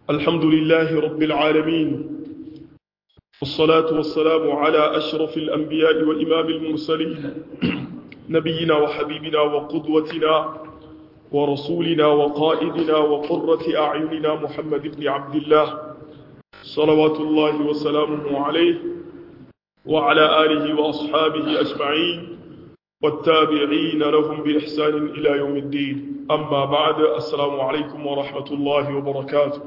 الحمد لله رب العالمين والصلاة والسلام على أشرف الأنبياء وإمام المرسلين نبينا وحبيبنا وقدوتنا ورسولنا وقائدنا وقرة أعيننا محمد بن عبد الله صلوات الله وسلامه عليه وعلى آله وأصحابه أجمعين والتابعين لهم بإحسان إلى يوم الدين أما بعد السلام عليكم ورحمة الله وبركاته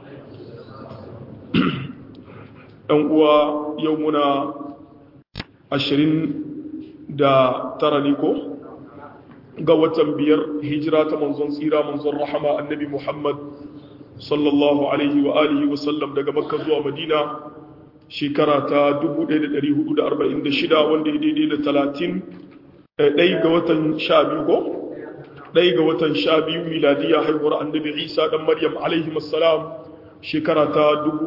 أنقوى يومنا عشرين دا ترنيكو قوة بير هجرة منظن سيرة منظن رحمة النبي محمد صلى الله عليه وآله وسلم دا مكة زوى مدينة shekara ta 1446 wanda ya daidai da 30 ɗai ga watan sha biyu ko? ɗai ga watan sha biyu miladiya haihuwar annabi isa ɗan maryam alaihi masalam shekara ta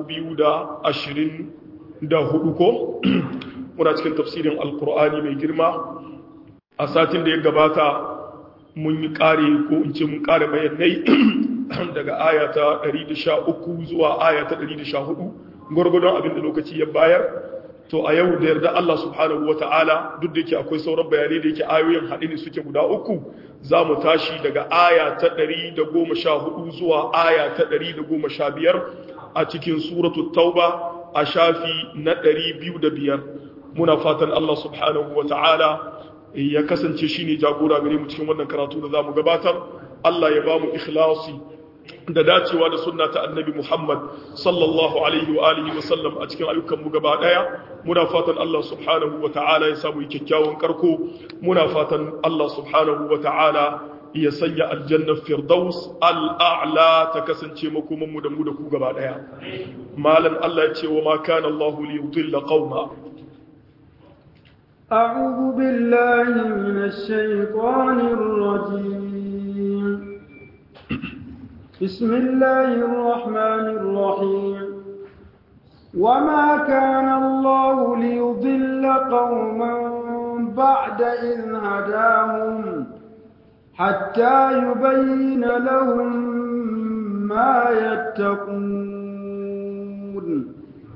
2024 ko? muna cikin tafsirin alkur'ani mai girma a satin da ya gabata mun yi ƙare ko in ce mun ƙare bayanai daga aya ta 113 zuwa aya ta 114 gwargwadon abin da lokaci ya bayar to a yau da yarda Allah subhanahu ta'ala duk da yake akwai sauran bayanai da yake ayoyin haɗe ne suke guda uku za mu tashi daga aya ta 114 zuwa aya ta 115 a cikin suratu tauba a shafi na 205 muna fatan Allah subhanahu ta'ala ya kasance shine jagora gare mu cikin wannan karatu da za mu gabatar Allah ya ba mu ikhlasi da dacewa da sunna ta annabi Muhammad sallallahu alaihi wa alihi wa sallam a cikin ayyukan mu gaba daya muna fatan Allah subhanahu wa ta'ala ya samu kyakkyawan karko muna fatan Allah subhanahu wa ta'ala ya sanya aljanna firdaus al'a'la ta kasance makoman mu da mu da ku gaba daya malan Allah ya ce wa ma kana Allah li yudilla qauma أعوذ بالله من الشيطان الرجيم بسم الله الرحمن الرحيم وما كان الله ليضل قوما بعد إذ هداهم حتى يبين لهم ما يتقون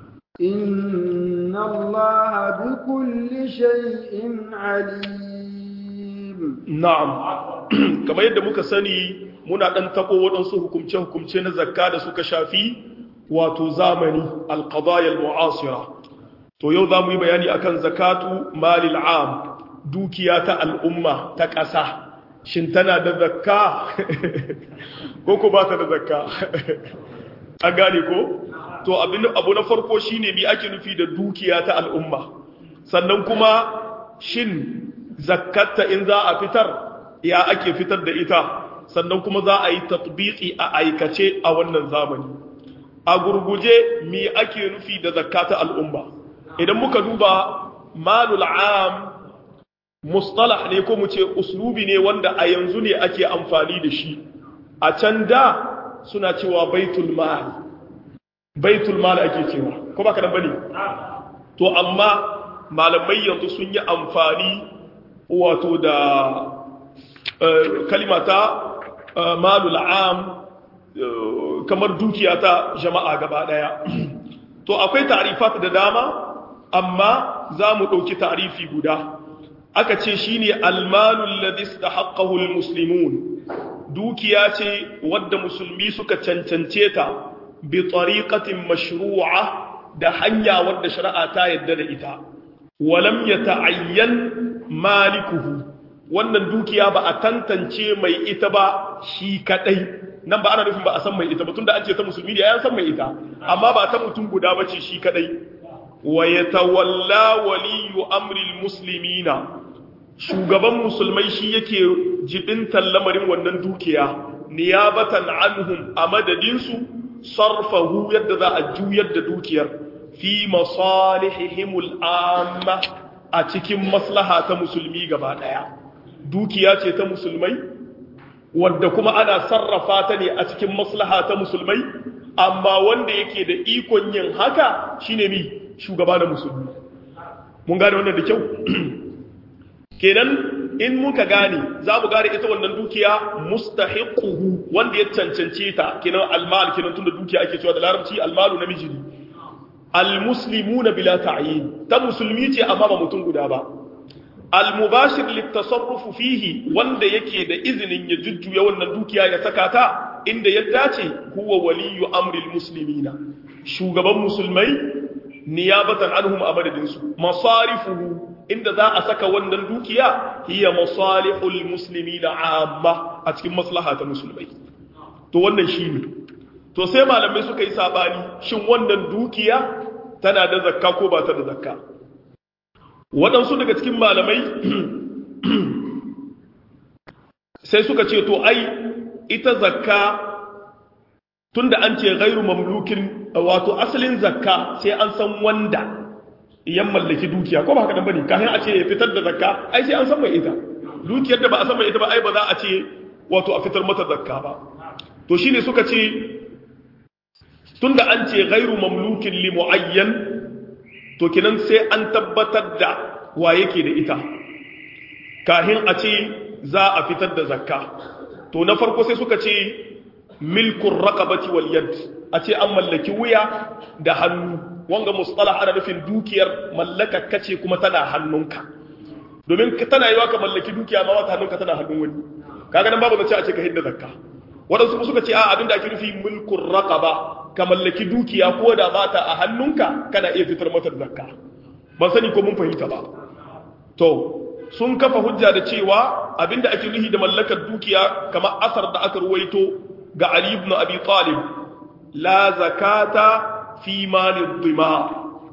إن الله بكل شيء عليم نعم كما يدمك سني muna ɗan taɓo waɗansu hukumce-hukumce na zakka da suka shafi wato zamani alƙadayar mu'asira to yau za mu yi bayani akan zakatu malil am dukiya ta al'umma ta ƙasa shin tana da zakka ko ko ba ta da zakka an gane ko to abu na farko shine mi ake nufi da dukiya ta al'umma sannan kuma shin zakkatta in za a fitar ya ake fitar da ita sannan kuma za a yi tatbiki a aikace a wannan zamani a gurguje me ake nufi da zakata al'umma idan muka duba malul am mustalah ne ko mu ce uslubi ne wanda a yanzu ne ake amfani da shi a can da suna cewa baitul mal baitul mal ake cewa ko ba ka bane to amma malamai yanzu sun yi amfani wato da kalimata malul am kamar dukiya ta jama'a gaba daya to akwai ta'rifat da dama amma za mu ɗauki ta'rifi guda aka ce shine almalul ladhi istahaqqahu almuslimun dukiya ce wadda musulmi suka cancance ta bi tariqatin mashru'a da hanya wadda shari'a ta yadda da ita walam yata'ayyan malikuhu wannan dukiya ba a tantance mai ita ba shi kadai nan ba ana nufin ba a san mai ita ba tunda an ce ta musulmi ne ya san mai ita amma ba ta mutum guda bace shi kadai wa yatawalla waliyu amri almuslimina shugaban musulmai shi yake jibintan lamarin wannan dukiya niyabatan anhum a madadin su sarfahu yadda za a juyar da dukiyar fi masalihihimul amma a cikin maslaha ta musulmi gaba daya dukiya ce ta musulmai wadda kuma ana sarrafa ta ne a cikin maslaha ta musulmai amma wanda yake da ikon yin haka shine mi shugaba da musulmi mun gane wannan da kyau kenan in muka gane za mu gane ita wannan dukiya mustahiquhu wanda ya cancance ta kinan almal kinan tunda dukiya ake cewa da larabci almalu namiji ne almuslimuna bila ta'yin ta musulmi ce amma ba mutum guda ba almubashir litasarrufu fihi wanda yake da izinin ya jujjuya wannan dukiya ya saka ta inda ya dace huwa waliyu amril muslimina shugaban musulmai niyabatan anhum a madadinsu masarifuhu inda za a saka wannan dukiya hiya masalihul muslimina amma a cikin maslaha ta musulmai to wannan shine to sai malamai suka yi sabani shin wannan dukiya tana da zakka ko ba ta da zakka waɗansu daga cikin malamai sai suka ce to ai ita zakka tunda an ce gairu mamlukin wato asalin zakka sai an san wanda yan mallaki dukiya ko ba haka dan bane kafin a ce ya fitar da zakka ai sai an san mai ita dukiyar da ba a san mai ita ba ai ba za a ce wato a fitar mata zakka ba to shine suka ce tunda an ce gairu mamlukin li muayyan to kinan sai an tabbatar da wa yake da ita kafin a ce za a fitar da zakka to na farko sai suka ce milkun raqabati wal yad a ce an mallaki wuya da hannu wanga mustalah ana nufin dukiyar mallaka kace kuma tana hannunka domin tana yiwa ka mallaki dukiya ma wata hannunka tana hannun wani kaga nan babu zace a ce ka hidda zakka wadansu suka ce a abinda ake nufi milkun raqaba ka mallaki dukiya ko da ba ta a hannunka kana iya fitar mata zakka ban sani ko mun fahimta ba to sun kafa hujja da cewa abinda ake nufi da mallakar dukiya kamar asar da aka ruwaito ga Ali ibn Abi Talib la zakata fi malid dhima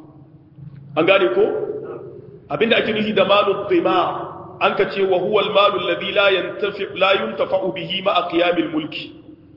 an gane ko abinda ake nufi da malid dhima an ka ce wa huwa al-malu alladhi la yantafi la yuntafa'u bihi ma qiyamil mulki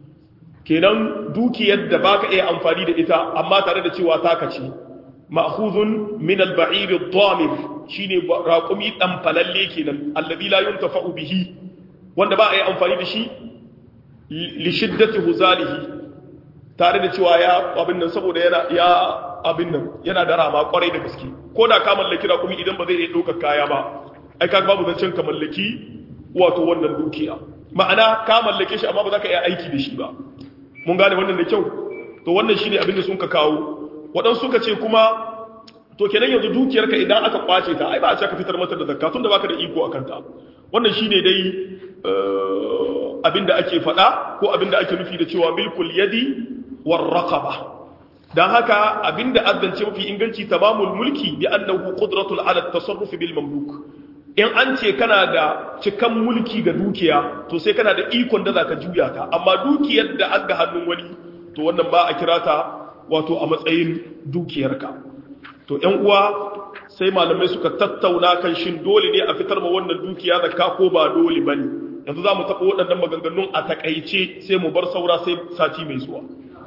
kenan dukiyar da baka iya amfani da ita amma tare da cewa taka ce ma'khuzun min al-ba'ir ad-damir shine raqumi dan falalle kenan alladhi la yuntafa'u bihi wanda ba a yi amfani da shi li shiddati huzalihi tare da cewa ya abin nan saboda yana ya abin nan yana da rama kwarai da gaske ko da ka mallaki raqumi idan ba zai iya ɗaukar kaya ba ai ka babu zancen ka mallaki wato wannan dukiya ma'ana ka mallake shi amma ba za ka iya aiki da shi ba mun gane wannan da kyau to wannan shine abin da sun ka kawo waɗansu suka ce kuma to kenan yanzu dukiyarka idan aka kwace ta ai ba a ce ka fitar mata da zakka tunda baka da iko akan ta wannan shine dai abinda ake faɗa ko abinda ake nufi da cewa milkul yadi war raqaba dan haka abinda azzance mafi inganci tamamul mulki bi annahu qudratul ala tasarruf bil mamluk in an ce kana da cikan mulki ga dukiya to sai kana da ikon da zaka juya ta amma dukiyar da aka hannun wani to wannan ba a kira ta wato a matsayin dukiyarka to ƴan uwa sai malamai suka tattauna kan shin dole ne a fitar ma wannan dukiya zakka ko ba dole bane yanzu za mu taɓa waɗannan maganganun a takaice sai mu bar saura sai sati mai zuwa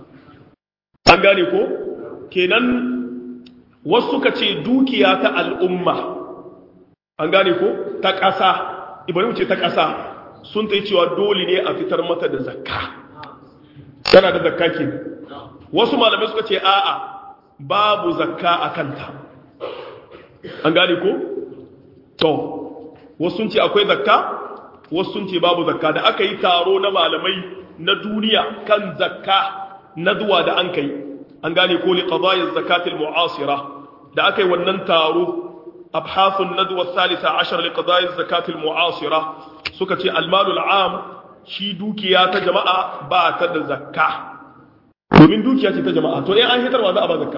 an gane ko kenan wasu suka ce dukiya ta al'umma an gane ko ta ƙasa ibrahim ce ta ƙasa sun ta yi cewa dole ne a fitar mata da zakka tana da zakka ke wasu malamai suka ce a'a babu zakka a kanta an gane ko to wasu sun ce akwai zakka wasu sun ce babu zakka da aka yi taro na malamai na duniya kan zakka na zuwa da an kai an gane ko li qada'iz zakatil mu'asira da aka yi wannan taro abhathun nadwa thalitha ashar li qada'iz zakatil mu'asira suka ce almalul am shi dukiya ta jama'a ba ta da zakka domin dukiya ce ta jama'a to in an hitarwa za a ba zakka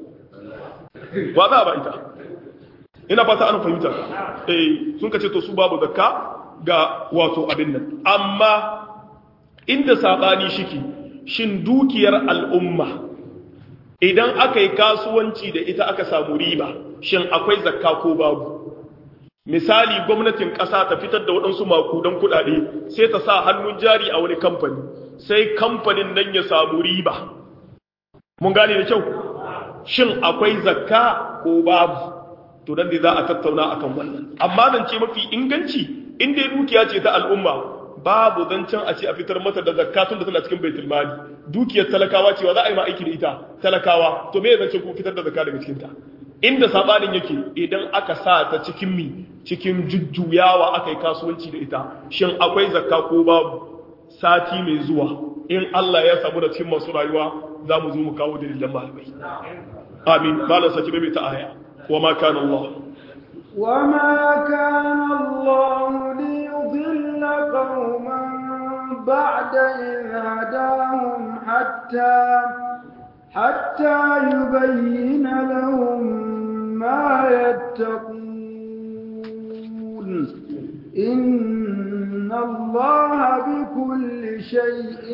wa za a ba ita ina fata an fahimta eh sun kace to su babu zakka ga wato abin nan amma inda sabani shiki shin dukiyar al'umma idan aka yi kasuwanci da ita aka samu riba shin akwai zakka ko babu misali gwamnatin ƙasa ta fitar da waɗansu makudan kuɗaɗe sai ta sa hannun jari a wani kamfani sai kamfanin nan ya samu riba mun gane da kyau shin akwai zakka ko babu to dan za a tattauna akan wannan amma zan ce mafi inganci in dai dukiya ce ta al'umma babu zancen a ce a fitar mata da zakka tun da tana cikin baitul mali dukiyar talakawa cewa za a yi ma aiki da ita talakawa to me zancen kuma fitar da zakka daga cikin ta inda sabanin yake idan aka sa ta cikin mi cikin jujjuyawa aka yi kasuwanci da ita shin akwai zakka ko babu sati mai zuwa in Allah ya samu da cikin masu rayuwa za mu zo mu kawo dalilan malamai amin malam saki bai ta aya wa ma kana Allah وما كان الله ليضل قوما بعد إذ هداهم حتى حتى يبين لهم ما يتقون إن الله بكل شيء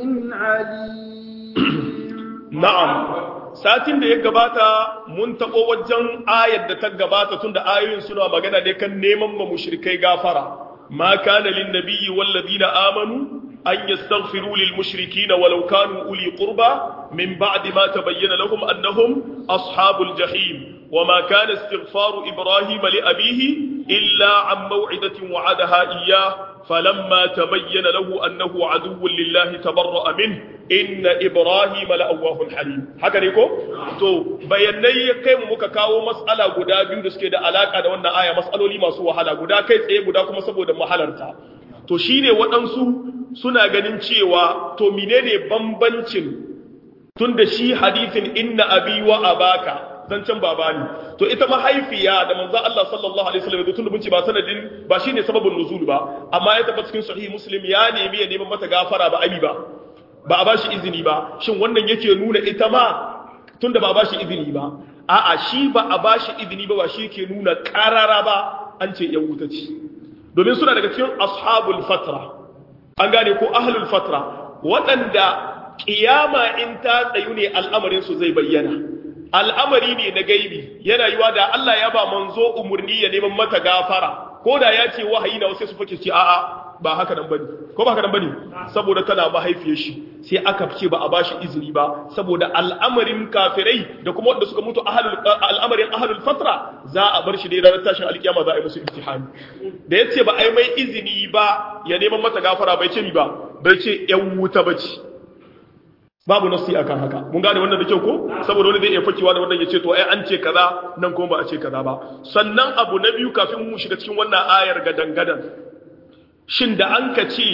عليم na'am satin da ya gabata mun taɓo wajen ayar da ta gabata tun da ayoyin suna magana ne kan neman ma mushrikai gafara ma kana lin nabiyyi wal ladina amanu an yastaghfiru lil mushrikina walau kanu uli qurba min ba'di ma tabayyana lahum annahum ashabul jahim وما كان استغفار إبراهيم لأبيه إلا عن موعدة وعدها إياه فلما تبين له أنه عدو لله تبرأ منه إن إبراهيم لأواه حليم haka ne ko to bayanai kai mu muka kawo mas'ala guda biyu da suke da alaka da wannan aya mas'aloli masu wahala guda kai tsaye guda kuma saboda mahalarta to shine waɗansu suna ganin cewa to menene bambancin tunda shi hadithin inna abi wa abaka zancen baba ne to ita mahaifiya da manzo Allah sallallahu alaihi wasallam tun da mun ce ba sanadin ba shine sababin nuzul ba amma ya tabbata cikin sahih muslim ya nemi ya neman mata gafara ba abi ba ba a bashi izini ba shin wannan yake nuna ita ma tunda ba a bashi izini ba a'a shi ba a bashi izini ba ba shi yake nuna karara ba an ce yan wuta ce domin suna daga cikin ashabul fatra an gane ko ahlul fatra waɗanda kiyama in ta tsayu ne al'amarin su zai bayyana al'amari ne na gaibi yana yiwa da Allah ya ba manzo umarni ya neman mata gafara ko da ya ce wahayi na wasu su fake ce a'a ba haka nan bane ko ba haka nan bane saboda tana mahaifiyar shi sai aka ce ba a bashi izini ba saboda al'amarin kafirai da kuma wanda suka mutu ahlul al'amarin ahlul fatra za a bar shi dai ranar tashin alkiyama za a yi musu imtihani da yace ba a yi mai izini ba ya neman mata gafara bai ce ni ba bai ce yan wuta bace babu nasi akan haka mun gane wannan da kyau ko saboda wani zai iya fakewa da wannan ya ce to ai an ce kaza nan kuma ba a ce kaza ba sannan abu na biyu kafin mu shiga cikin wannan ayar gadan gadan shin da an ka ce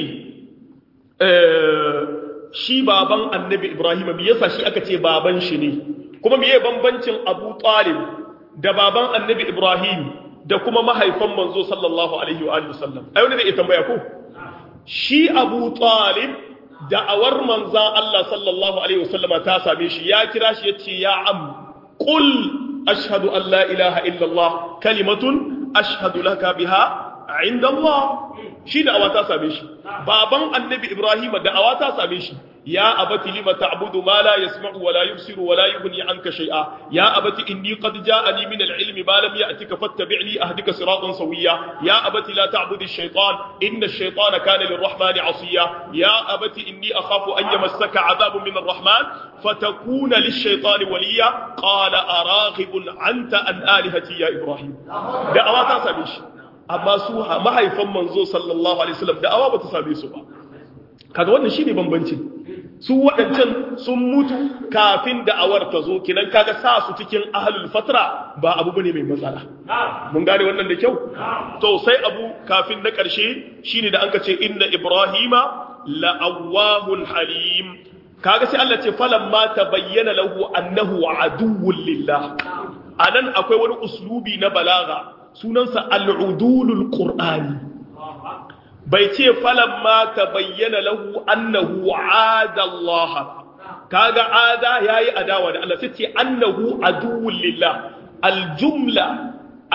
shi baban annabi ibrahim me yasa shi aka ce baban shi ne kuma meye bambancin abu talib da baban annabi ibrahim da kuma mahaifan manzo sallallahu alaihi wa alihi wasallam ai wani zai tambaya ko shi abu talib da'awar manzan Allah sallallahu Alaihi wasallama ta same shi ya kira shi ya ce ya am ƙul ashhadu an la ilaha illallah kalimatun ashhadu laka biha inda Allah shi da'awa ta same shi baban annabi Ibrahim da'awa ta same shi ya abati lima ta'budu ma la yasma'u wa la yubsiru wa la yughni anka shay'a ya abati inni qad ja'ani min al-ilmi ma lam ya'tika fattabi'ni ahdika siratan sawiyya ya abati la ta'budu ash-shaytan inna ash-shaytana kana lir-rahmani 'asiya ya abati inni akhafu an yamassaka 'adhabun min ar-rahman fatakuna lish-shaytani waliya qala araghibun anta an alihati ya ibrahim da'awa ta same shi amma su mahaifan manzo sallallahu alaihi wasallam da'awa ba ta same su ba kaga wannan shine bambancin su waɗancan sun mutu kafin da'awar ta zo kinan kaga sa su cikin ahlul fatra ba abu bane mai matsala mun gane wannan da kyau to sai abu kafin na ƙarshe shine da anka ce inna ibrahima la'awwahun halim kaga sai Allah ce falamma tabayyana lahu annahu aduwwun lillah anan akwai wani uslubi na balaga sunansa al'udulul qur'ani bai ce falamma ta bayyana lahu annahu ada Allah kaga ada yayi adawa da Allah sai ce annahu aduwwul lillah aljumla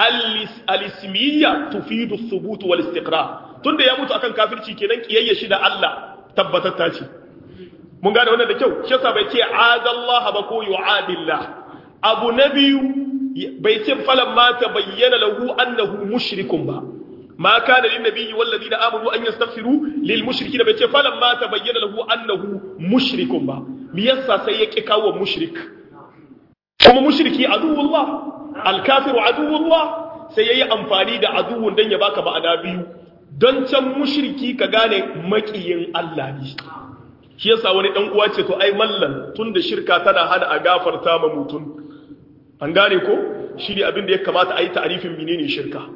al-ismiyya tufidu ath-thubut wal istiqrar tunda ya mutu akan kafirci kenan kiyayya shi da Allah tabbatatta ce mun gane wannan da kyau shi yasa bai ce ada Allah ba ko yu'adillah abu nabiyu bai ce falamma ta bayyana lahu annahu mushrikun ba ما كان للنبي والذين آمنوا أن يستغفروا للمشركين بيتي فلما تبين له أنه مشرك با ميسا سيك كاو مشرك كما مشركي عدو الله الكافر عدو الله سيي أنفاني دا عدو دن يباك بعدا بيو don can mushriki ka gane makiyin Allah ne shi yasa wani dan uwa ce to ai mallan tunda shirka tana hana a gafarta ma mutum an gane ko shi ne abin da ya kamata a yi ta'arifin menene shirka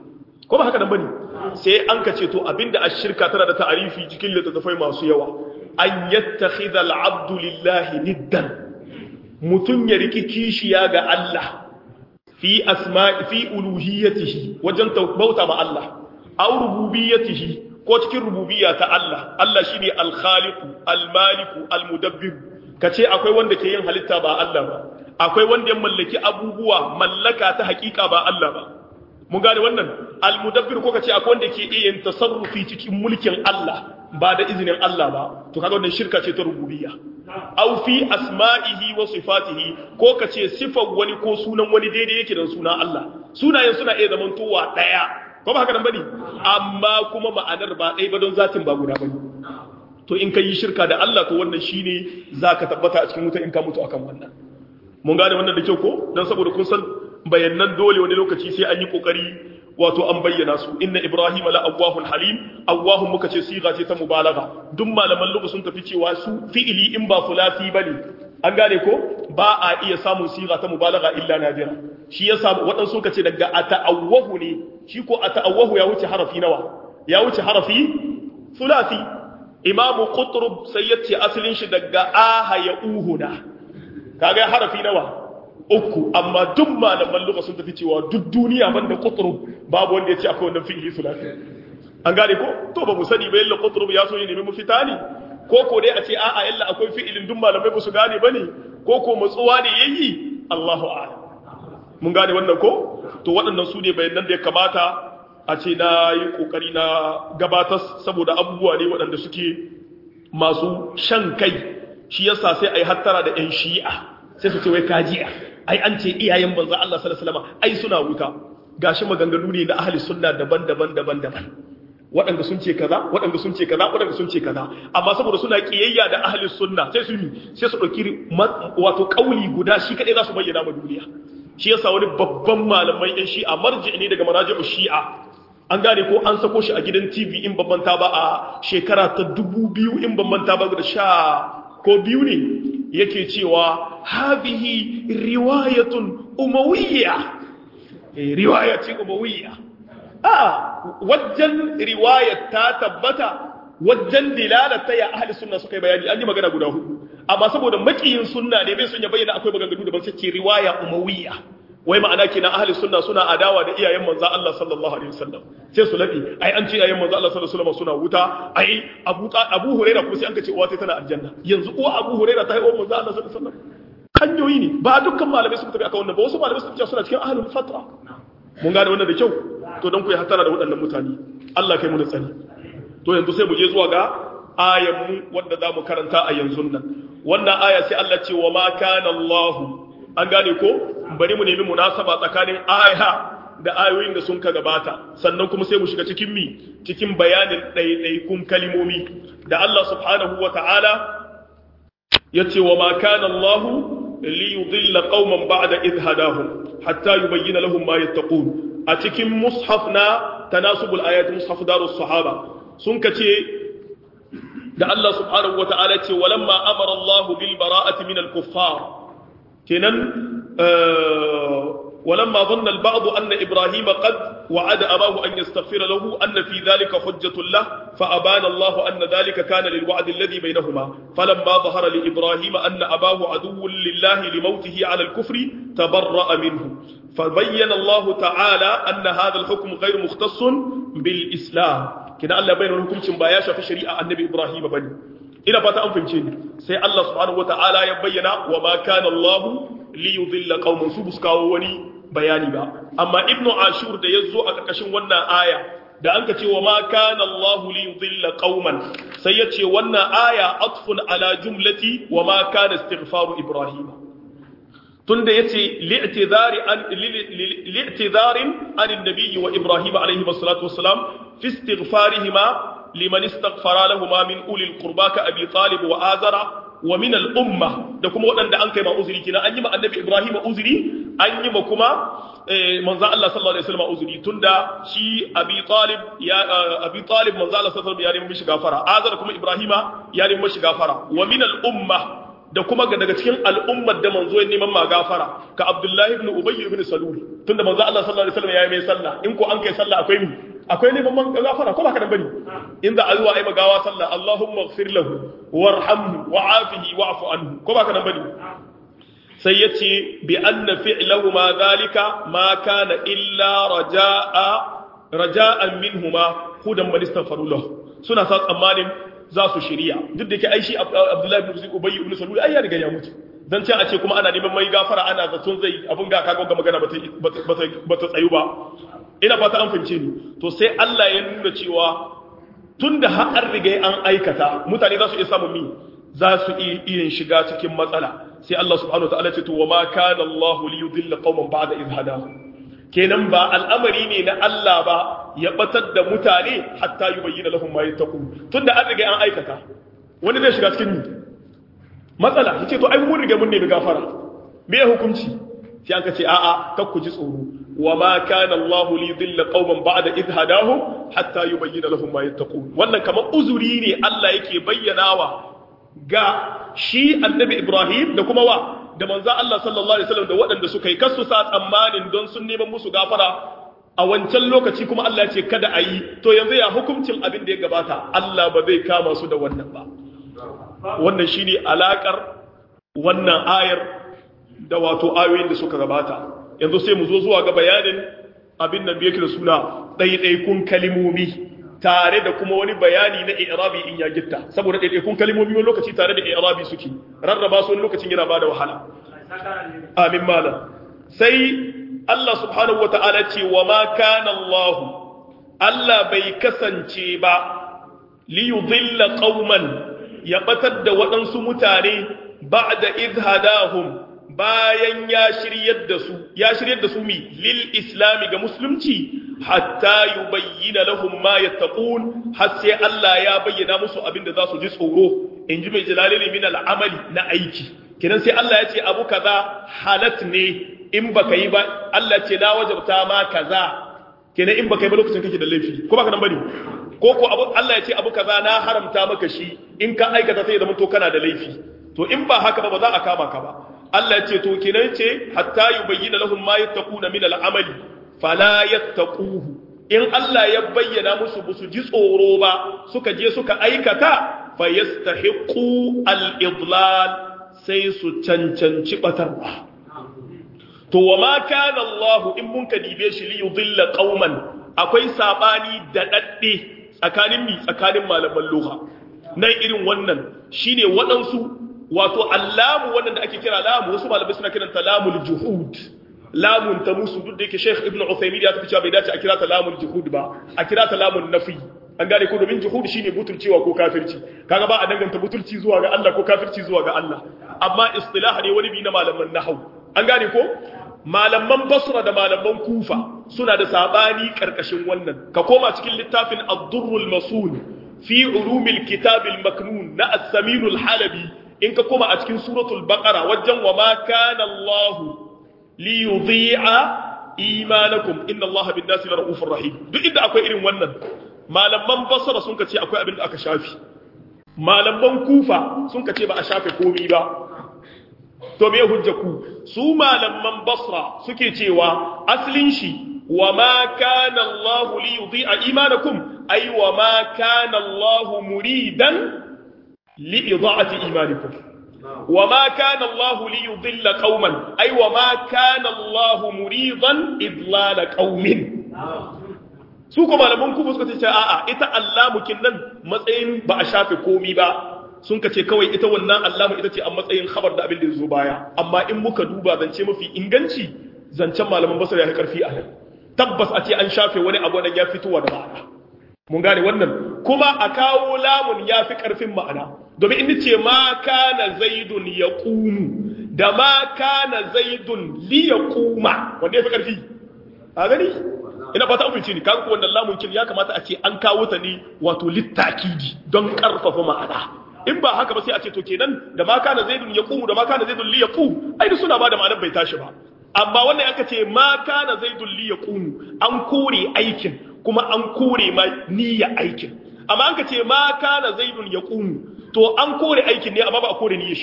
ko ba haka nan bane sai an ka ce to abinda ashirka tana da ta'arifi cikin littattafai masu yawa an yattakhidha al-'abdu lillahi niddan mutun ya riki kishiya ga Allah fi asma'i fi uluhiyyatihi wajen bauta ma Allah aw rububiyyatihi ko cikin rububiyya ta Allah Allah shine al-khaliqu al-maliku al-mudabbir kace akwai wanda ke yin halitta ba Allah ba akwai wanda ya mallaki abubuwa mallaka ta hakika ba Allah ba mun gane wannan al-mudabbir ko kace akwai wanda ke iya yin tasarrufi cikin mulkin Allah ba da izinin Allah ba to kaga wannan shirka ce ta rububiyya aw fi asma'ihi wa sifatihi ko kace sifar wani ko sunan wani daidai yake da sunan Allah sunayen suna iya zamantowa daya ko ba haka nan bane amma kuma ma'anar ba ɗaya ba don zatin ba guda bane to in ka yi shirka da Allah to wannan shine zaka tabbata a cikin wuta in ka mutu akan wannan mun gane wannan da kyau ko dan saboda kun san bayanan dole wani lokaci sai an yi kokari wato an bayyana su inna ibrahima la awwahun halim awwahun muka ce siga ce ta mubalagha duk malaman lugha sun tafi cewa su fi'ili in ba fulasi bane an gane ko ba a iya samun siga ta mubalagha illa nadira shi yasa waɗansu suka ce daga ata'awwahu ne shi ko ata'awwahu ya wuce harafi nawa ya wuce harafi fulasi imamu qutrub sai ya ce asalin shi daga aha ya uhuna kaga harafi nawa uku amma duk malaman lugha sun tafi cewa duk duniya banda qutrub babu wanda ya ce akwai wannan fi'ili sulasi an gane ko to ba mu sani ba yalla qutrub ya so ya nemi mafita ne ko ko dai a ce a'a yalla akwai fi'ilin duk malamai ba su gane bane ko ko matsuwa ne yayi Allahu a'lam mun gane wannan ko to waɗannan su ne bayanan da ya kamata a ce na yi kokari na gabatar saboda abubuwa ne waɗanda suke masu shan kai shi yasa sai ai hattara da ƴan shi'a sai su ce wai kajiya ai an ce iyayen banza Allah sallallahu alaihi wasallam ai suna wuta gashi maganganu ne na ahli sunna daban-daban daban-daban waɗanda sun ce kaza waɗanda sun ce kaza waɗanda sun ce kaza amma saboda suna kiyayya da ahli sunna sai su yi sai su ɗauki wato kauli guda shi kaɗai za su bayyana ma duniya shi yasa wani babban malamai ɗan shi'a marji ne daga maraji'u shi'a an gane ko an sako shi a gidan tv in babban ta ba a shekara ta dubu biyu in babban ta ba da sha ko biyu ne yake cewa habihi riwayatun umawiyya riwayatin umawiyya a wajen riwayat ta tabbata wajen dilalata ya ahli sunna suka yi bayani an yi magana guda hudu amma saboda makiyin sunna ne bai sun ya bayyana akwai maganganu daban sai ce riwaya umawiyya wai ma'ana kenan ahli sunna suna adawa da iyayen manzo Allah sallallahu alaihi wasallam sai su labi ai an ce iyayen manzo Allah sallallahu alaihi wasallam suna wuta ai Abu Abu Huraira kuma sai an ce uwa ta tana aljanna yanzu uwa Abu Huraira ta yi uwa manzo Allah sallallahu alaihi wasallam hanyoyi ne ba dukkan malamai suka tafi akan wannan ba wasu malamai suka ce suna cikin ahlul fatra mun gane wannan da kyau to dan ku yi hatara da waɗannan mutane Allah kai mu da tsani to yanzu sai mu je zuwa ga ayan mu wanda zamu karanta a yanzu nan wannan aya sai Allah ce wa ma kana Allah an gane ko bari mu nemi munasaba tsakanin aya da ayoyin da sun ka gabata sannan kuma sai mu shiga cikin mi cikin bayanin ɗaiɗaikun kalimomi da Allah subhanahu wa ta'ala ya ce wa ma kana Allah li yudilla qauman ba'da idh hadahum hatta yubayyana lahum ma yattaqun a cikin mushaf na tanasubul ayat mushaf darus sahaba sun kace da Allah subhanahu wa ta'ala ce walamma amara Allah bil bara'ati min al kuffar kenan ولما ظن البعض أن إبراهيم قد وعد أباه أن يستغفر له أن في ذلك حجة له فأبان الله أن ذلك كان للوعد الذي بينهما فلما ظهر لإبراهيم أن أباه عدو لله لموته على الكفر تبرأ منه فبين الله تعالى أن هذا الحكم غير مختص بالإسلام كنا الله بين الحكم شمباياشا في شريعة النبي إبراهيم بني ina fata an fahimce ni sai Allah subhanahu wataala ya bayyana wa ma kana Allah li yudilla qauman su buskawo wani bayani ba amma ibnu ashur da yazo a karkashin wannan aya da an ka ce wa ma kana Allah li yudilla qauman sai ya ce wannan aya atfun ala jumlati wa ma kana istighfaru ibrahim tunda yace li'tidari an li'tidarin an annabi wa ibrahim alayhi salatu wassalam fi istighfarihima liman istaghfara lahuma min ulil qurba ka abi talib wa azara wa min al umma da kuma waɗanda an kai ma uzuri kina an yi ma annabi ibrahim uzuri an yi ma kuma manzo Allah sallallahu alaihi wasallam uzuri tunda shi abi talib ya abi talib manzo Allah sallallahu alaihi wasallam ya nemi mishi gafara azara kuma ibrahima ya nemi mishi gafara wa min al umma da kuma ga daga cikin al'ummar da manzo ya neman magafara ka Abdullahi ibn Ubay ibn Salul tunda manzo Allah sallallahu alaihi wasallam ya yi mai sallah in ko an kai sallah akwai mi akwai neman magafara ko ba ka dan bane in za a zuwa ai magawa sallah Allahumma ighfir lahu warhamhu wa'afihi wa'fu anhu ko ba ka dan bane sai yace bi anna fi'lahu ma zalika ma kana illa raja'a raja'an minhuma hudan man istaghfaru lahu suna sa tsammanin za su shirya duk da ke aishi abdullahi ibn ubayy ibn salul ai ya riga ya mutu dan can a ce kuma ana neman mai gafara ana zaton zai abun ga kaga ga magana ba ta tsayu ba ina fata an fahimce ni to sai Allah ya nuna cewa tunda har an riga an aikata mutane za su iya samun mi za su iya shiga cikin matsala sai Allah subhanahu wataala ce to wa ma kana Allah li yudilla qauman ba'da idh hadahu kenan ba al'amari ne na Allah ba ya batar da mutane hatta yi bayyana lahum ma yattaqu tunda an riga an aikata wani zai shiga cikin matsala yace to ai mun riga mun nemi gafara me ya hukunci sai an ce a'a kar ku ji tsoro wa ma kana Allah li yudilla qauman ba'da idh hadahum hatta yubayyana lahum ma yattaqun wannan kamar uzuri ne Allah yake bayyanawa ga shi annabi Ibrahim da kuma wa da manzo Allah sallallahu alaihi wasallam da waɗanda suka yi kasu sa tsammanin don sun neman musu gafara a wancan lokaci kuma Allah ya ce kada a yi to yanzu ya hukuncin abin da ya gabata Allah ba zai kama su da wannan ba wannan shine alakar wannan ayar da wato ayoyin da suka gabata yanzu sai mu zo zuwa ga bayanin abin nan da yake da suna ɗaiɗaikun kalimomi tare da kuma wani bayani na i'rabi in ya gitta saboda ɗaiɗaikun kalimomi wani lokaci tare da i'rabi suke rarraba su wani lokacin yana bada wahala amin malam sai Allah subhanahu wa ta'ala ce wa ma kana Allah Allah bai kasance ba li yudilla qauman ya batar da waɗansu mutane ba'da idh hadahum bayan ya shiryar da su ya shiryar da su mi lil islami ga musulunci hatta yubayyana lahum ma yattaqun har sai Allah ya bayyana musu abinda za su ji tsoro inji mai jalalili min al'amali na aiki kidan sai Allah ya ce abu kaza halat ne in baka yi ba Allah ce na wajabta ma kaza kenan in baka yi ba lokacin kake da laifi ko baka nan bane ko ko abu Allah ya ce abu kaza na haramta maka shi in ka aikata sai ya zama to kana da laifi to in ba haka ba ba za a kama ka ba Allah ce to kenan ce hatta yubayyana lahum ma yattaquna min al'amali fala yattaquhu in Allah ya bayyana musu busu ji tsoro ba suka je suka aikata fa yastahiqu al-idlal sai su cancanci batarwa to wa ma kana Allah in mun ka dibe shi li yudilla qauman akwai sabani da dadde tsakanin mi tsakanin malaman lugha nan irin wannan shine waɗansu wato allamu wannan da ake kira lamu wasu malamai suna kiranta lamul juhud lamun ta musu duk da yake Sheikh Ibn Uthaymeen ya tafi cewa bai dace a kira ta lamul juhud ba a kira ta lamun nafi an gane ko domin juhud shine butulcewa ko kafirci kaga ba a danganta butulci zuwa ga Allah ko kafirci zuwa ga Allah amma istilah ne wani bi na malaman nahwu an gane ko malaman Basra da malaman Kufa suna da sabani karkashin wannan ka koma cikin littafin Ad-Durrul Masul fi ulumil kitabil maknun na As-Samin al-Halabi in ka koma a cikin suratul baqara wajen wa ma kana Allah li yudhi'a imanakum inna Allah bin nasi ra'ufur rahim duk inda akwai irin wannan malaman basra sun ka ce akwai abin da aka shafi malaman kufa sun ka ce ba a shafe komai ba to me hujja ku su malaman basra suke cewa aslin shi wa ma kana Allah li yudhi'a imanakum ay wa ma kana Allah muridan لإضاعة إيمانكم وما كان الله ليضل قوما أي وما كان الله مريضا إضلال قوم su kuma malaman kuma suka ce a'a ita allamukin nan matsayin ba a shafe komi ba sun ka ce kawai ita wannan allamu ita ce a matsayin khabar da abin da zo baya amma in muka duba zance mafi inganci zancen malaman basar ya karfi a nan tabbas a ce an shafe wani abu da ya fitowa da ma'ana mun gane wannan kuma a kawo lamun ya fi ƙarfin ma'ana domin in ce ma kana zaidun ya ƙumu da ma kana zaidun li ya ƙuma wanda ya fi ƙarfi a gani ina fata amince ni kan wannan lamun kin ya kamata a ce an kawo ta ne wato littakidi don ƙarfafa ma'ana in ba haka ba sai a ce to kenan da ma kana zaidun ya ƙumu da ma kana zaidun li ya ƙu ai suna ba da ma'anar bai tashi ba amma wannan aka ce ma kana zaidun li ya ƙumu an kore aikin kuma an kore ma niyya aikin amma an ka ce ma kana zaidun ya ƙumu to an kore aikin ne amma ba a kore niyyar shi ba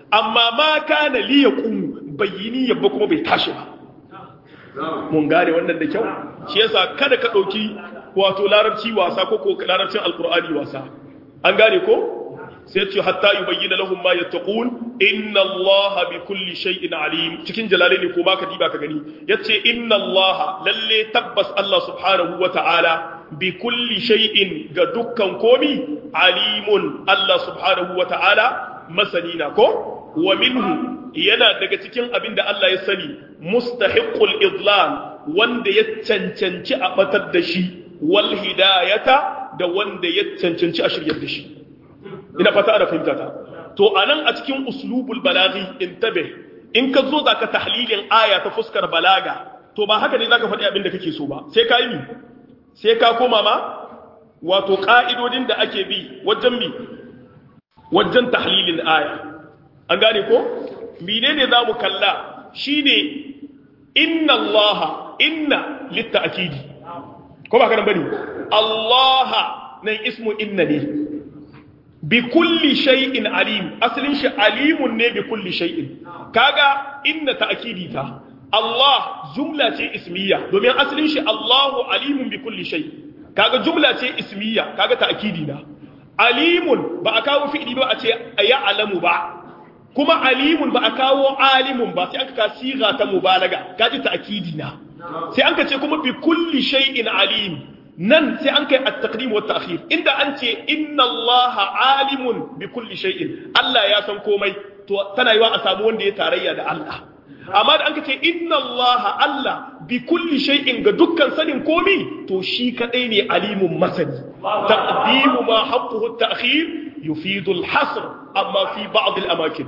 amma ma kana li yaqum bayyini yabba kuma bai tashi ba mun gane wannan da kyau shi yasa kada ka dauki wato larabci wasa ko ko larabcin alqur'ani wasa an gane ko sai ce hatta yubayyana lahum ma yattaqun inna allaha bi kulli shay'in alim cikin jalalaini ko baka diba ka gani yace inna allaha lalle tabbas allah subhanahu wa ta'ala bi kulli shay'in ga dukkan komi alimun allah subhanahu wa ta'ala masanina ko wa minhu yana daga cikin abin da Allah ya sani mustahiqul idlal wanda ya cancanci a batar da shi wal hidayata da wanda ya cancanci a shiryar da shi ina fata ana fahimta ta to anan a cikin uslubul balaghi intabe in ka zo zaka tahlilin aya ta fuskar balaga to ba haka ne zaka faɗi abin da kake so ba sai ka yi sai ka koma ma wato ka'idodin da ake bi wajen mi wajen tahlilin aya an gane ko menene za mu kalla shine inna allaha inna litta'kidi ko ba kana bane allaha nan ismu inna ne bi kulli shay'in alim asalin shi alimun ne bi kulli shay'in kaga inna ta'kidi ta Allah jumla ce ismiya domin asalin shi Allahu alimun bi kulli shay kaga jumla ce ismiya kaga ta'kidi na alimun ba a kawo fi'ili ba a ce ya alamu ba kuma alimun ba a kawo alimun ba sai aka ka siga ta mubalaga kaji ta'kidi na sai an ka ce kuma bi kulli shay'in alim nan sai an kai at-taqdim wa ta'khir inda an ce inna Allah alimun bi kulli shay'in Allah ya san komai to tana yiwa a samu wanda ya tarayya da Allah amma da an ka ce inna Allah Allah bi kulli shay'in ga dukkan sanin komi to shi kadai ne alimun masani taqdimu ma haqquhu at-ta'khir yufidu al-hasr amma fi ba'd al-amakin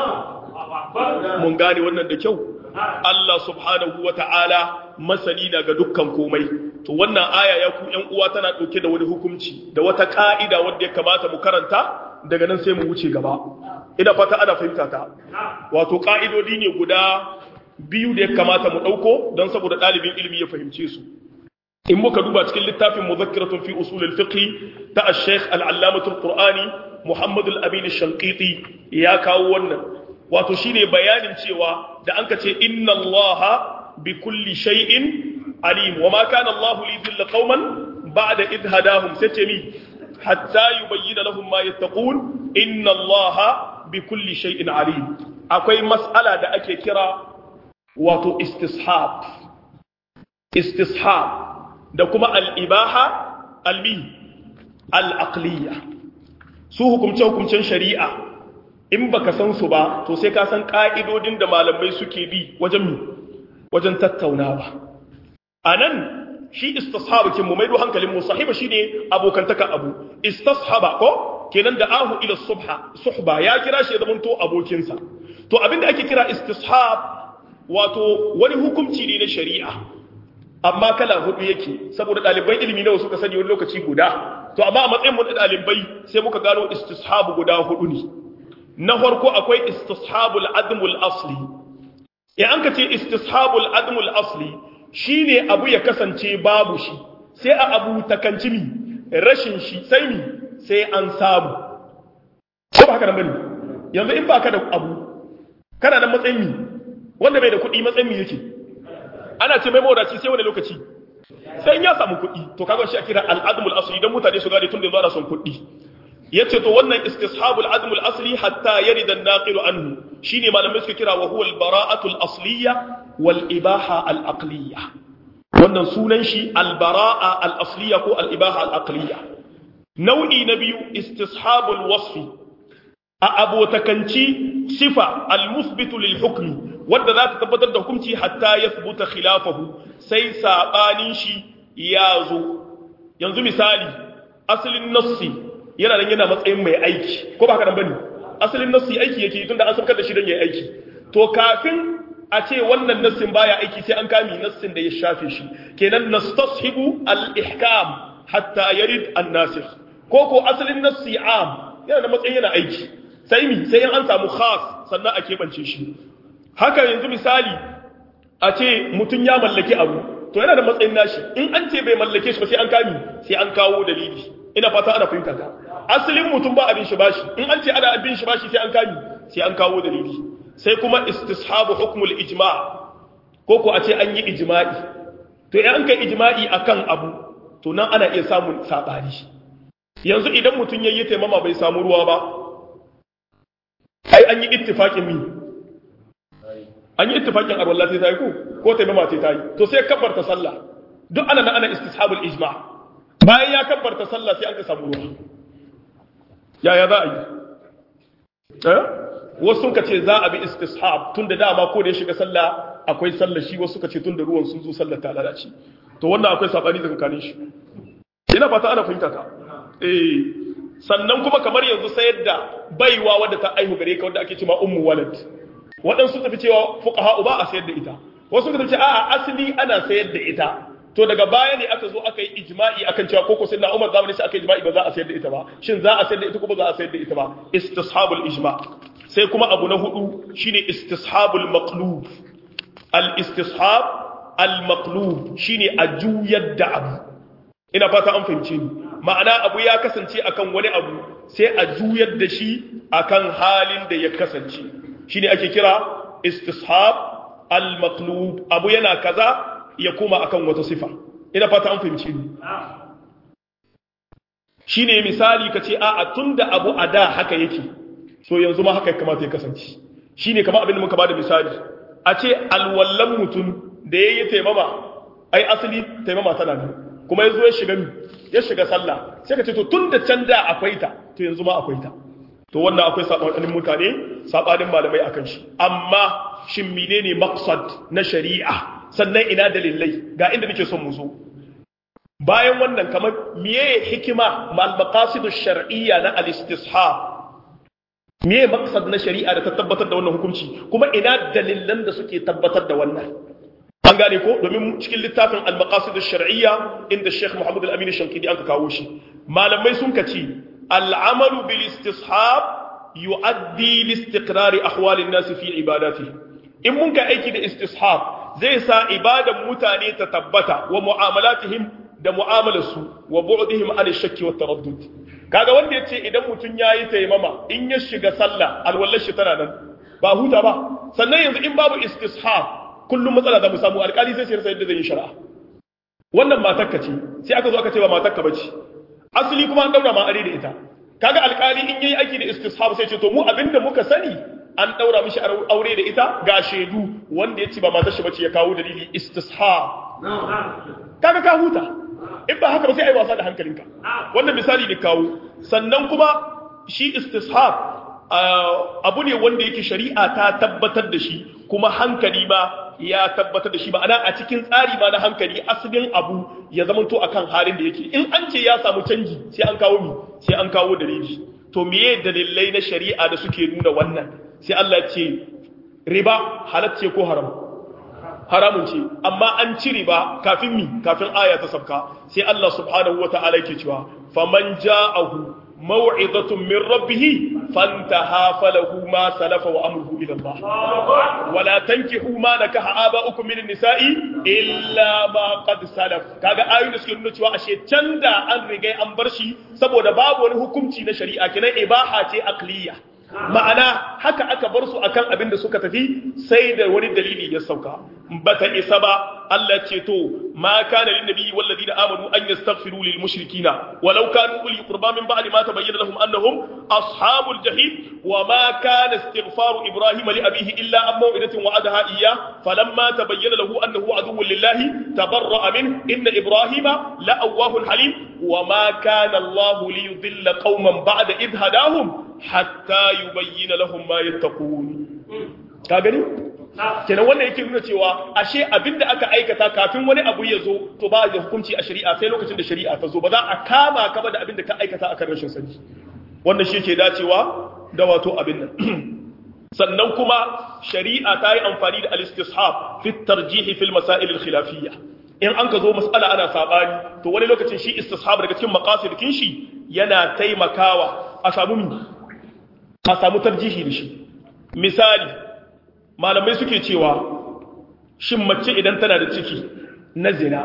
mun gane wannan da kyau Allah subhanahu wa ta'ala masani na ga dukkan komai to wannan aya ya ku ƴan uwa tana ɗauke da wani hukunci da wata ka'ida wanda ya kamata mu karanta daga nan sai mu wuce gaba ina fata ana fahimta ta wato ka'idodi ne guda biyu da ya kamata mu ɗauko don saboda ɗalibin ilimi ya fahimce su in muka duba cikin littafin muzakkiratun fi usul al-fiqh ta al-sheikh al-allamatul qur'ani muhammad al-amin ash-shanqiti ya kawo wannan wato shine bayanin cewa da anka ce inna allaha bi kulli shay'in alim wa ma kana allahu li dhilla qauman ba'da idh hadahum sace mi hatta yubayyana lahum ma yattaqun inna allaha bi kulli shay'in alim akwai mas'ala da ake kira wato istishab istishab da kuma al-ibaha al-mi al-aqliya su hukumce hukumcen shari'a in baka san su ba to sai ka san ka'idodin da malamai suke bi wajen mi wajen tattaunawa anan shi istishab kin mu maido hankalin mu sahiba shine abokantaka abu istishaba ko kenan da ahu ila subha suhba ya kira shi da zamanto abokinsa to abinda ake kira istishab wato wani hukunci ne na shari'a amma kala hudu yake saboda ɗaliban ilimi nawa suka sani wani lokaci guda to amma a matsayin mu da ɗalibai sai muka gano istishabu guda hudu ne na farko akwai istishabul admul asli ya an ka ce istishabul admul asli shine abu ya kasance babu shi sai a abu takanci mi rashin shi sai mi sai an samu ko ba haka nan bane yanzu in baka da abu kana nan matsayin mi wanda bai da kuɗi matsayin mi yake ana ce mai mawadaci sai wani lokaci sai ya samu kuɗi to kaga shi a kira al'admul asli idan mutane su gane tun da zuwa son kuɗi yace to wannan istishabul admul asli hatta yarida an-naqil anhu shine malamai suka kira wa huwa al-bara'atul asliya wal ibaha al-aqliya wannan sunan shi al-bara'a al-asliya ko al-ibaha al-aqliya nau'i na biyu istishabul wasfi a abotakanci sifa al-musbitu lil hukmi wanda za ta tabbatar da hukunci hatta ya fubuta khilafahu sai sabanin shi ya zo yanzu misali asalin nassi yana nan yana matsayin mai aiki ko ba haka nan bane asalin nassi aiki yake tunda an saukar da shi don yayi aiki to kafin a ce wannan nassin baya aiki sai an kami nassin da ya shafe shi kenan nastashibu al-ihkam hatta yarid an-nasikh ko ko asalin nassi am yana da matsayin yana aiki sai mi sai an samu khas sannan a keɓance shi haka yanzu misali a ce mutum ya mallaki abu to yana da matsayin nashi in an ce bai mallake shi ba sai an kami sai an kawo dalili ina fata ana fahimta ta asalin mutum ba abin shi bashi in an ce ana abin shi bashi sai an kami sai an kawo dalili sai kuma istishabu hukmul ijma' ko ko a ce an yi ijma'i to in an kai ijma'i akan abu to nan ana iya samun sabani yanzu idan mutum yayi taimama bai samu ruwa ba ai an yi ittifaqin mi an yi ittifaqin arwalla sai tayi ko ko taimama sai tayi to sai kabbarta sallah duk ana nan ana istishabul ijma' bayan ya kabbarta sallah sai an ka samu ruwa yaya za a yi eh wasu suka ce za a bi istishab tun da dama ko da ya shiga sallah akwai sallah shi wasu suka ce tun da ruwan sun zo sallah ta lalace to wannan akwai sabani tsakanin shi ina fata ana fahimta ta eh sannan kuma kamar yanzu sayar da baiwa wadda ta aihu gare ka wadda ake cewa ummu walad waɗansu tafi cewa fuqaha ba a sayar da ita wasu suka ce a'a asali ana sayar da ita to daga baya ne aka zo aka yi ijma'i akan cewa koko sai na Umar zamani sai aka yi ijma'i ba za a sayar da ita ba shin za a sayar da ita ko ba za a sayar da ita ba istishabul ijma' sai kuma abu na hudu shine istishabul maqlub al istishab al maqlub shine a juyar da abu ina fata an fahimce ni ma'ana abu ya kasance akan wani abu sai a juyar da shi akan halin da ya kasance shine ake kira istishab al maqlub abu yana kaza ya koma akan wata sifa ina fata an fahimce ni shine misali kace a'a tunda abu a da haka yake so yanzu ma haka kamata ya kasance shine kamar abin da muka bada misali a ce alwallan mutum da yayi taimama ai asali taimama tana ne kuma yazo ya shiga ya shiga sallah sai ka ce to tunda can da akwai ta to yanzu ma akwai ta to wannan akwai sabanin mutane sabanin malamai akan shi amma shin menene maqsad na shari'a sannan ina dalilai ga inda nake son mu zo bayan wannan kamar miye hikima mal maqasidush shar'iyya na al-istishab miye maqsad na shari'a da ta tabbatar da wannan hukunci kuma ina dalilan da suke tabbatar da wannan an gane ko domin cikin littafin al-maqasidush shar'iyya inda Sheikh Muhammad al-Amin Shankidi an ka kawo shi malamai sun kace al-amalu bil istishab yu'addi li istiqrar ahwal an-nas fi ibadatihi in mun ka aiki da istishab zai sa ibadan mutane ta tabbata wa mu'amalatihim da mu'amalarsu wa bu'dihim an shakki wa taraddud kaga wanda yace idan mutun yayi taimama in ya shiga sallah alwallar shi tana nan ba huta ba sannan yanzu in babu istishab kullum matsala da mu samu alƙali sai sai yadda zai yi shari'a wannan matarka ce sai aka zo aka ce ba matarka bace asali kuma an daura ma are da ita kaga alƙali in yayi aiki da istishab sai ce to mu abinda muka sani an daura mishi aure da ita ga shaidu wanda ya ce ba matar shi bace ya kawo dalili istishab kaga ka huta in ba haka ba sai ai wasa da hankalinka wannan misali ne kawo sannan kuma shi istishab abu ne wanda yake shari'a ta tabbatar da shi kuma hankali ma ya tabbatar da shi ba ana a cikin tsari ma na hankali asalin abu ya zamanto akan halin da yake in an ce ya samu canji sai an kawo mi sai an kawo dalili to meye dalilai na shari'a da suke nuna wannan sai Allah ce riba halacce ko haram haramun ce amma an ci riba kafin mi kafin aya ta sabka sai Allah subhanahu wata'ala yake cewa faman ja'ahu maw'izatun min rabbih fantaha falahu ma salafa wa amruhu ila Allah wala tankihu ma nakaha aba'ukum min nisa'i illa ma qad salaf kaga ayoyin da suke nuna cewa ashe canda an riga an bar shi saboda babu wani hukunci na shari'a kenan ibaha ce aqliya ma'ana haka aka bar su akan abin da suka tafi sai da wani dalili ya sauka bata isa ba Allah ce to ma kana lin nabiyyi wal ladina amanu an yastaghfiru lil mushrikina walau kanu uli qurba min ba'di ma tabayyana lahum annahum ashabul jahim wa ma kana istighfaru ibrahim li abihi illa an maw'idatin wa'adaha iyyah falamma tabayyana lahu annahu aduwwun lillahi tabarra'a min inna ibrahima la'awwahun halim wa ma kana Allah liyudilla qauman ba'da idh hadahum hatta yubayyana lahum ma yattaqun ka gani kenan wannan yake nuna cewa ashe abinda aka aikata kafin wani abu ya zo to ba da hukunci a shari'a sai lokacin da shari'a ta zo ba za a kama ka ba da abinda ka aikata akan rashin sani wannan shi ke dacewa da wato abin nan sannan kuma shari'a ta yi amfani da al-istishab fi tarjihi fil masail al-khilafiyya in an ka zo mas'ala ana sabani to wani lokacin shi istishab daga cikin maqasidin shi yana taimakawa a samu mi a samu tarjihi da shi misali malamai suke cewa shin mace idan tana da ciki na zina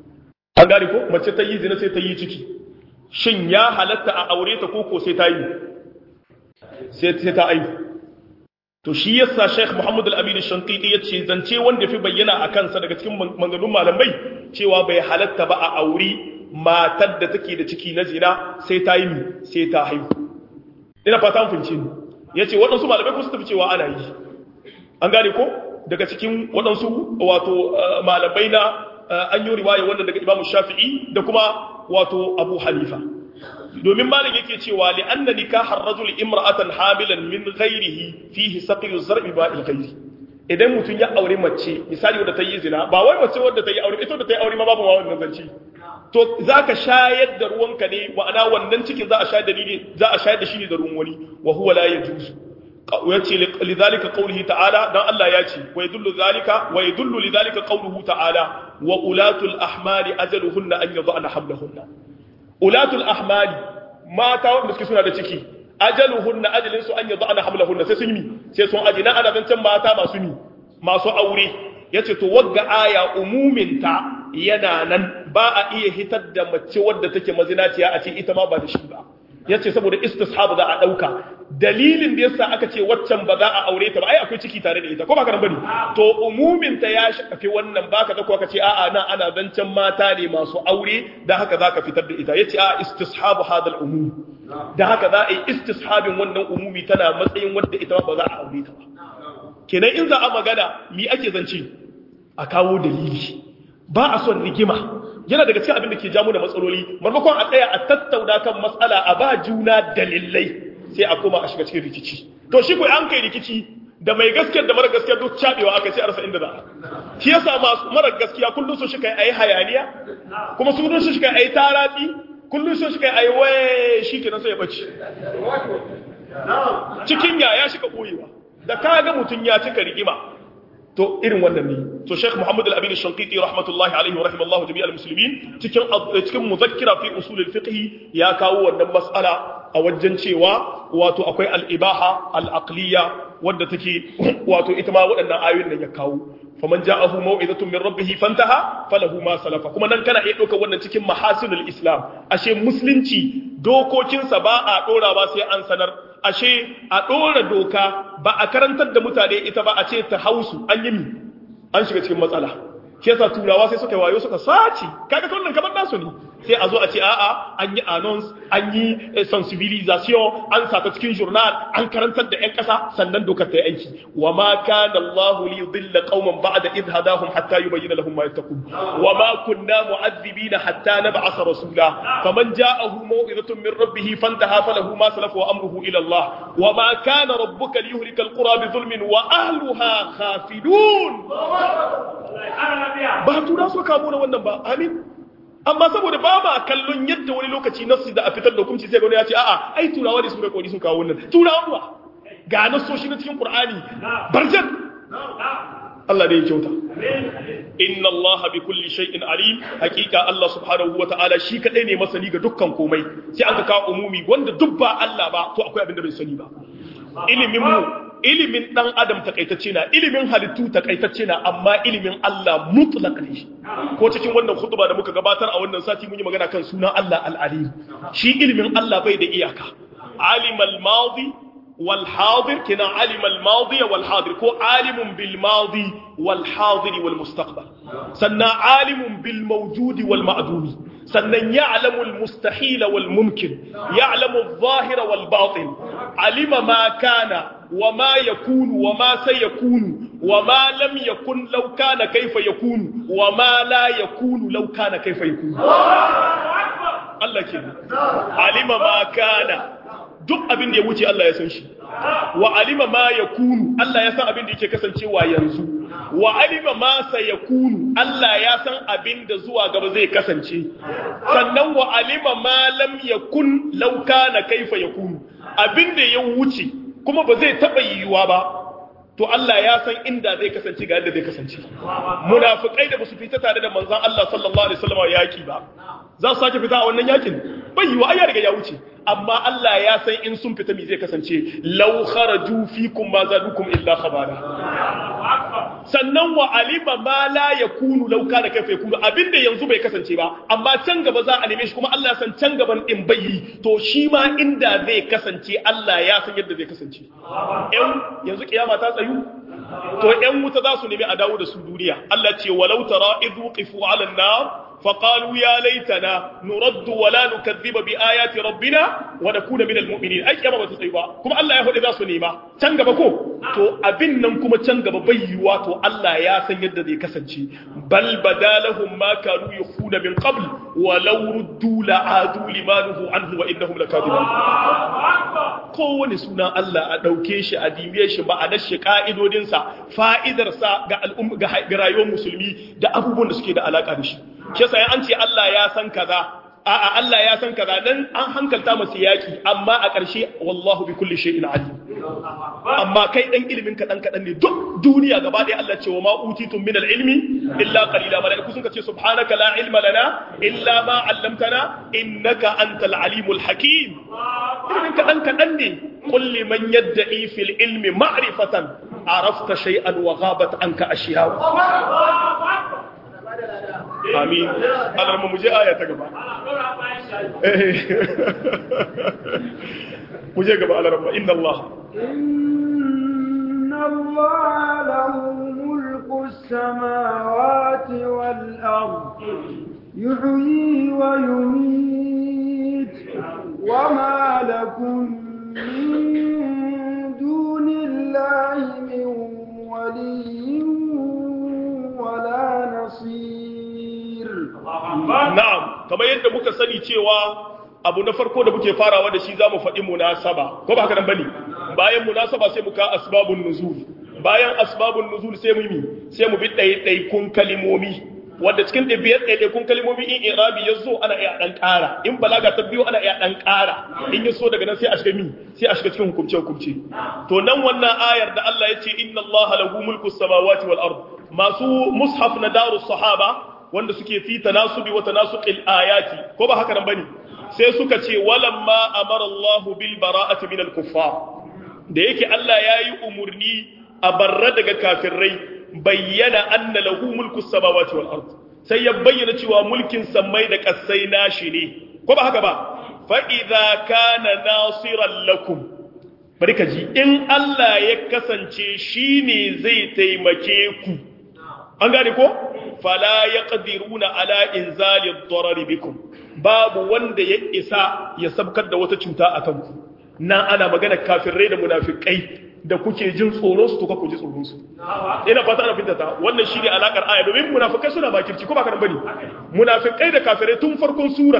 an gane ko mace ta yi zina sai ta yi ciki shin ya halatta a aure ta koko sai ta yi sai ta aihu to shi yasa Sheikh Muhammad Al-Amin Shankiti yace zance wanda fi bayyana a kansa daga cikin manganun malamai cewa bai halatta ba a auri matar da take da ciki na zina sai ta yi sai ta haihu ina fata mun fince ni yace waɗansu malamai ko su tafi cewa ana yi an gane ko daga cikin waɗansu wato malamai na an yi riwaya wannan daga Imam Shafi'i da kuma wato Abu Hanifa domin malam yake cewa li anna nikahar rajul imra'atan hamilan min ghairihi fihi saqiyu zar'i ba'il ghairi idan mutun ya aure mace misali wadda ta yi zina ba wai mace wadda ta yi aure ita wadda ta yi aure ma babu ma wannan zanci to zaka shayar da ruwanka ne ma'ana wannan cikin za a shayar da ni za a shayar da shi ne da ruwan wani wa huwa la yajuzu yace lidhalika qawlihi ta'ala dan Allah ya ce wa yadullu zalika wa yadullu lidhalika qawluhu ta'ala wa ulatul ahmali ajaluhunna an yadhana hamlahunna ulatul ahmali mata wanda suke suna da ciki ajaluhunna ajalin su an yadda ana hamlahunna sai sun yi sai sun aji na ana zancen mata masu ni masu aure yace to wagga aya umumin ta yana nan ba a iya hitar da mace wadda take mazinaciya a ce ita ma ba da shi ba yace saboda istishab za a dauka dalilin da yasa aka ce waccan ba za a aure ta ba ai akwai ciki tare da ita ko ba ka nan bane to umumin ta ya shafi wannan baka da ko aka ce a'a nan ana zancen mata ne masu aure da haka zaka fitar da ita yace a istishabu hadal umum da haka za a yi istishabin wannan umumi tana matsayin wanda ita ba za a aure ta ba kenan in za a magana mi ake zance a kawo dalili ba a son rigima yana daga cikin abin da ke jamu da matsaloli marmakon a tsaya a tattauna kan matsala a ba juna dalilai sai a koma a shiga cikin rikici to shi kuwa an kai rikici da mai gaskiyar da mara gaskiya duk cabewa aka ce a rasa inda za a shi yasa masu mara gaskiya kullum su shi kai ayi hayaniya kuma su dun su shi kai ayi taratsi kullum su shi kai ayi waye shi kenan sai ya bace cikin ya ya shiga boyewa da kaga mutun ya cika rigima to irin wannan ne to Sheikh Muhammad Al-Amin Al-Shanqiti rahmatullahi alaihi wa rahimallahu jami'al muslimin cikin cikin muzakkira fi usul al-fiqh ya kawo wannan mas'ala a wajen cewa wato akwai al-ibaha al-aqliya wadda take wato ita ma waɗannan ayoyin nan ya kawo faman ja'ahu mau'izatun min rabbih fantaha falahu ma salafa kuma nan kana iya ɗaukar wannan cikin mahasinul islam ashe musulunci dokokinsa ba a ɗora ba sai an sanar ashe a ɗora doka ba a karantar da mutane ita ba a ce ta hausu an yi mi an shiga cikin matsala shi yasa turawa sai suka yi wayo suka sace kaga kallon kamar nasu ne sai a zo a ce a'a an yi announce an yi sensibilisation an sata cikin journal an karantar da 'yan ƙasa sannan dokar ta yi aiki wa ma kana Allahu li yudilla qauman ba'da idh hadahum hatta yubayyana lahum ma yattaqun wa ma kunna mu'adhibina hatta nab'atha rasula faman ja'ahu maw'izatun min rabbih fantaha falahu ma salafa wa amruhu ila Allah wa ma kana rabbuka liyuhlika alqura bi dhulmin wa ahliha khafidun ba tura so kamo na wannan ba amin amma saboda ba ma kallon yadda wani lokaci nasu da a fitar da hukunci sai gani ya ce a'a ai turawa ne su ga kodi sun kawo wannan turawa kuwa ga nasoshi na cikin qur'ani barjan Allah ne ya kyauta inna Allah bi kulli shay'in alim hakika Allah subhanahu ta'ala shi kadai ne masani ga dukkan komai sai an ka kawo umumi wanda duk ba Allah ba to akwai abin da bai sani ba ilimin mu ilimin dan adam takaitacce na ilimin halittu takaitacce na amma ilimin Allah mutlaq ne ko cikin wannan khutba da muka gabatar a wannan sati mun yi magana kan sunan Allah al-alim shi ilimin Allah bai da iyaka alimal madi wal hadir kina alimal madi wal hadir ko alimun bil madi wal hadir wal mustaqbal sannan alimun bil mawjudi wal ma'dumi sannan ya'lamu al mustahil wal mumkin ya'lamu adh-dhahira wal batin alima ma kana وما يكون وما سيكون وما لم يكن لو كان كيف يكون وما لا يكون لو كان كيف يكون الله كده علم ما كان duk abin da ya wuce Allah ya san shi wa alima ma yakunu Allah ya san abin da yake kasancewa yanzu wa alima ma sayakunu Allah ya san abin da zuwa gaba zai kasance sannan wa alima ma lam yakun law kana kaifa yakunu abin da ya wuce kuma ba zai taɓa yiwuwa ba to Allah ya san inda zai kasance ga yadda zai kasance munafikai da ba su fita tare da manzon Allah sallallahu alaihi wasallam yaki ba za su sake fita a wannan yakin bai yiwa ai ya riga ya wuce amma Allah ya san in sun fita me zai kasance law kharaju fikum ma zadukum illa khabara sannan wa alima ma la yakunu law kana kaifa yakunu abinda yanzu bai kasance ba amma can gaba za a neme shi kuma Allah ya san can gaban din bai yi to shi ma inda zai kasance Allah ya san yadda zai kasance yan yanzu kiyama ta tsayu to yan wuta za su nemi a dawo da su duniya Allah ce walau tara idhu qifu ala an-nar فقالوا يا ليتنا نرد ولا نكذب بآيات ربنا ونكون من المؤمنين أي كما بتصيبا كما الله يهود إذا سنيما تنغب كو تو أبن كما تنغب بيوا تو الله يا سيد ذي كسنشي بل بدا لهم ما كانوا يخفون من قبل ولو ردوا لعادوا لما نهوا عنه وإنهم لكاذبون kowane suna Allah a ɗauke shi a dibiye shi ma'anar shi ka'idodinsa fa'idarsa ga al'umma ga rayuwar musulmi da abubuwan da suke da alaka da shi shi yasa an ce Allah ya san kaza a'a Allah ya san kaza dan an hankalta masa yaki amma a ƙarshe wallahu bi kulli shay'in alim amma kai dan ilimin ka dan kadan ne duk duniya gaba ɗaya Allah ce wa ma utitum min al-ilmi illa qalila malaiku sun ce subhanaka la ilma lana illa ma 'allamtana innaka antal alimul hakim ilimin ka dan kadan ne qul liman yad'i fil ilmi ma'rifatan arafta shay'an wa ghabat anka ashiya amin alarma mu je aya ta gaba mu je gaba alarma inna Allah inna Allah lahu mulku samawati wal ard yuhyi wa yumit wa ma lakum min dunillahi min waliyyin wala nasir na'am kamar yadda muka sani cewa abu na farko da muke farawa da shi zamu faɗi munasaba ko ba haka nan bane bayan munasaba sai muka asbabun nuzul bayan asbabun nuzul sai mu yi sai mu bi ɗaiɗaikun kalimomi wanda cikin ɗabiyar ɗaiɗaikun kalimomi in irabi ya zo ana iya ɗan ƙara in balaga ta biyu ana iya ɗan ƙara in ya so daga nan sai a shiga mi sai a shiga cikin hukumce hukumce to nan wannan ayar da Allah ya ce inna Allah lahu mulku samawati wal ard masu mushaf na darus sahaba wanda suke fi tanasubi wa tanasuqil ayati ko ba haka nan bane sai suka ce walamma amara Allah bil bara'ati min al kuffar da yake Allah yayi umurni a barra daga kafirai bayyana anna lahu mulku samawati wal ard sai ya bayyana cewa mulkin sammai da kasai nashi ne ko ba haka ba fa idza kana nasiran lakum bari ka ji in Allah ya kasance shine zai taimake ku an gane ko fala yaqdiruna ala inzali ad-darar bikum babu wanda ya isa ya sabkar da wata cuta a kanku nan ana magana kafirai da munafikai da kuke jin tsoron su to ku ji tsoron su ina fata ana fitata wannan shine alakar aya domin munafikai suna bakirci ko ba kana bane munafikai da kafirai tun farkon surat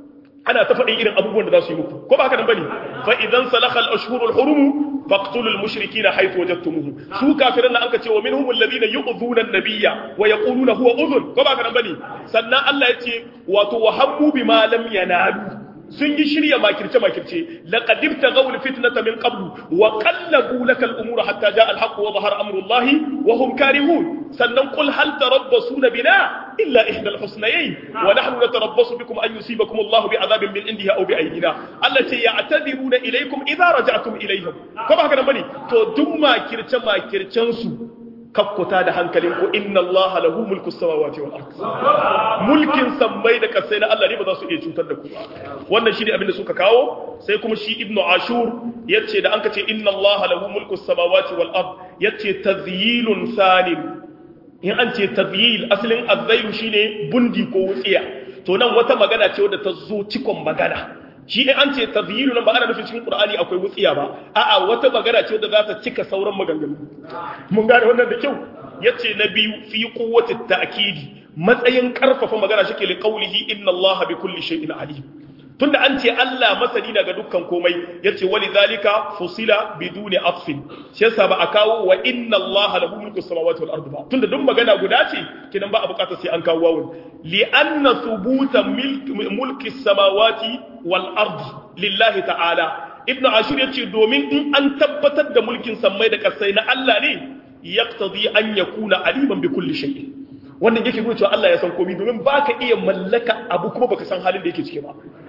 ana ta faɗin irin abubuwan da za su yi muku ko ba haka nan bane fa idan salakha al-ashhurul hurum faqtulu al-mushrikeena haythu wajadtumuhum su kafiran nan anka ce wa minhum alladhina yu'dhuna an-nabiyya wa yaquluna huwa udhun ko ba haka nan bane sannan Allah ya ce wato wa hammu bima lam yanalu sun yi shirya makirce makirce laqad ibtaghaw al-fitnata min qablu wa qallabu laka al-umura hatta jaa al-haqq wa dhahara amru Allah wa hum karihun sannan qul hal tarabbasuna bina illa ihda al-husnayayn wa nahnu natarabbasu bikum an yusibakum Allah bi'adabin min indihi aw bi'aydina Allah ce ya'tadiruna ilaykum idha raja'tum ilayhim ko ba haka nan bane to duk makirce makircen su kakkuta da hankalinku inna Allah lahu mulku samawati wal ard mulkin sammai da kasai na Allah ne ba za su iya cutar da ku ba wannan shine abin da suka kawo sai kuma shi ibnu ashur yace da anka ce inna Allah lahu mulku samawati wal ard yace tazyilun salim in an ce tazyil asalin azzayu shine bundi ko wutsiya to nan wata magana ce wadda ta zo cikon magana shi in an ce tazyilu nan ba ana nufin cikin qur'ani akwai wutsiya ba a'a wata magana ce wadda za ta cika sauran maganganu mun gane wannan da kyau yace na biyu fi quwwati ta'kidi matsayin karfafa magana shike li qawlihi inna allaha bi kulli shay'in alim tunda an ce Allah masani daga dukkan komai yace wali zalika fusila biduni atfin shi yasa ba a kawo wa inna allaha lahu mulku samawati wal ardi ba tunda duk magana guda ce kidan ba a bukatar sai an kawo wawun li anna thubuta mulki samawati wal ardi lillahi ta'ala ibnu ashur yace domin in an tabbatar da mulkin sammai da kasai na Allah ne yaqtadi an yakuna aliman bi kulli shay'in wannan yake nuna cewa Allah ya san komai domin baka iya mallaka abu kuma baka san halin da yake ciki ba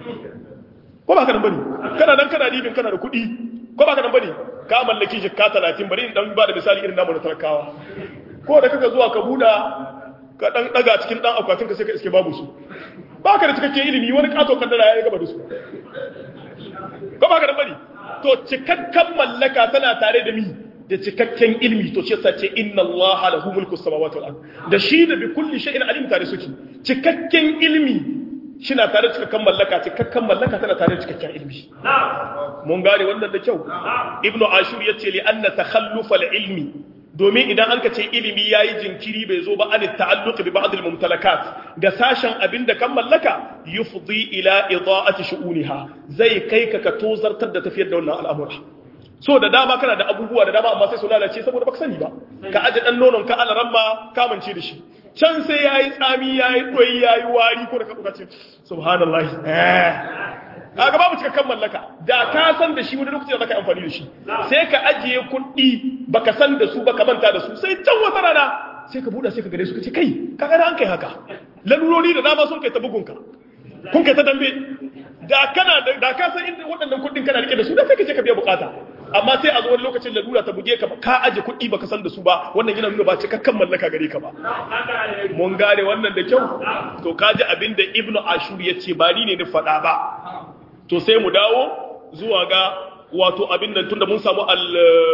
ko ba ka nan bane kana nan kana dibin kana da kuɗi ko ba ka nan bane ka mallaki jikka 30 bari in dan ba da misali irin namu na talakawa ko da kaka zuwa ka buɗa ka ɗan ɗaga cikin ɗan akwatinka sai ka iske babu su ba ka da cikakken ilimi wani ƙato kaddara ya yi gaba da su ko ba ka da bari to cikakken mallaka tana tare da mi da cikakken ilimi to shi yasa ce inna Allah lahu mulku samawati wal ard da shi da bi kulli shay'in alim tare suke cikakken ilimi shina tare da cikakken mallaka cikakken mallaka tana tare da cikakken ilimi mun gane wannan da kyau ibnu ashur yace li anna takhalluf al ilmi domin idan an ka ce ilimi yayi jinkiri bai zo ba an ta'alluq bi ba'd al mumtalakat ga sashen abinda kan mallaka yufdi ila ida'ati shu'uniha zai kai ka ka tozartar da tafiyar da wannan al'amura so da dama kana da abubuwa da dama amma sai su lalace saboda baka sani ba ka aje dan nonon ka alaran ma kamance da shi can sai yayi tsami yayi doyi yayi wari ko da ka buka ce subhanallahi eh kaga babu cikakken mallaka da ka san da shi wani lokaci da zaka amfani da shi sai ka ajiye kuɗi baka san da su baka manta da su sai can wata rana sai ka buɗa sai ka gare su ka ce kai kaga an kai haka lalurori da dama sun kai ta bugunka kun kai ta dambe da kana da ka san inda waɗannan kuɗin kana rike da su da sai ka je ka biya bukata amma sai a zo wani lokacin lalura ta buge ka ka aje kuɗi baka san da su ba wannan yana nuna ba cikakken mallaka gare ka ba mun gane wannan da kyau to kaji abin da ibnu ashur ya ce ba ni ne ni faɗa ba to sai mu dawo zuwa ga wato abin nan tunda mun samu al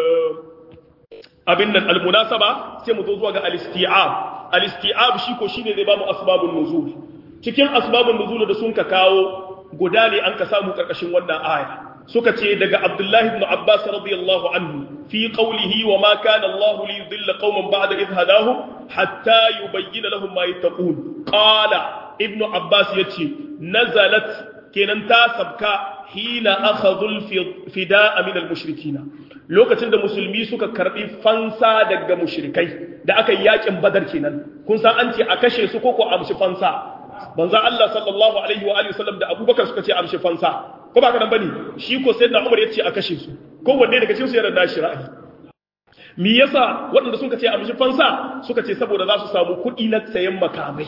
abin nan almunasaba sai mu zo zuwa ga al-isti'ab al-isti'ab shi ko shine zai ba mu asbabun nuzul cikin asbabun nuzul da sun ka kawo guda ne an ka samu karkashin wannan aya suka ce daga Abdullahi ibn Abbas radiyallahu anhu fi qawlihi wa ma kana Allah li yudilla qauman ba'da idh hadahum hatta yubayyana lahum ma yattaqun qala ibn Abbas yace nazalat kenan ta sabka hina akhadhul fida'a min al-mushrikina lokacin da musulmi suka karbi fansa daga mushrikai da aka yi yakin badar kenan kun san an ce a kashe su ko ko amshi fansa manzo Allah sallallahu alaihi wa alihi wasallam da Abubakar suka ce amshi fansa ko ba ka nan bane shi ko sayyidina Umar yace a kashe su ko wanne daga cikin su yana da shi ra'ayi me yasa waɗanda suka ce amshi fansa suka ce saboda za su samu kuɗi na sayan makamai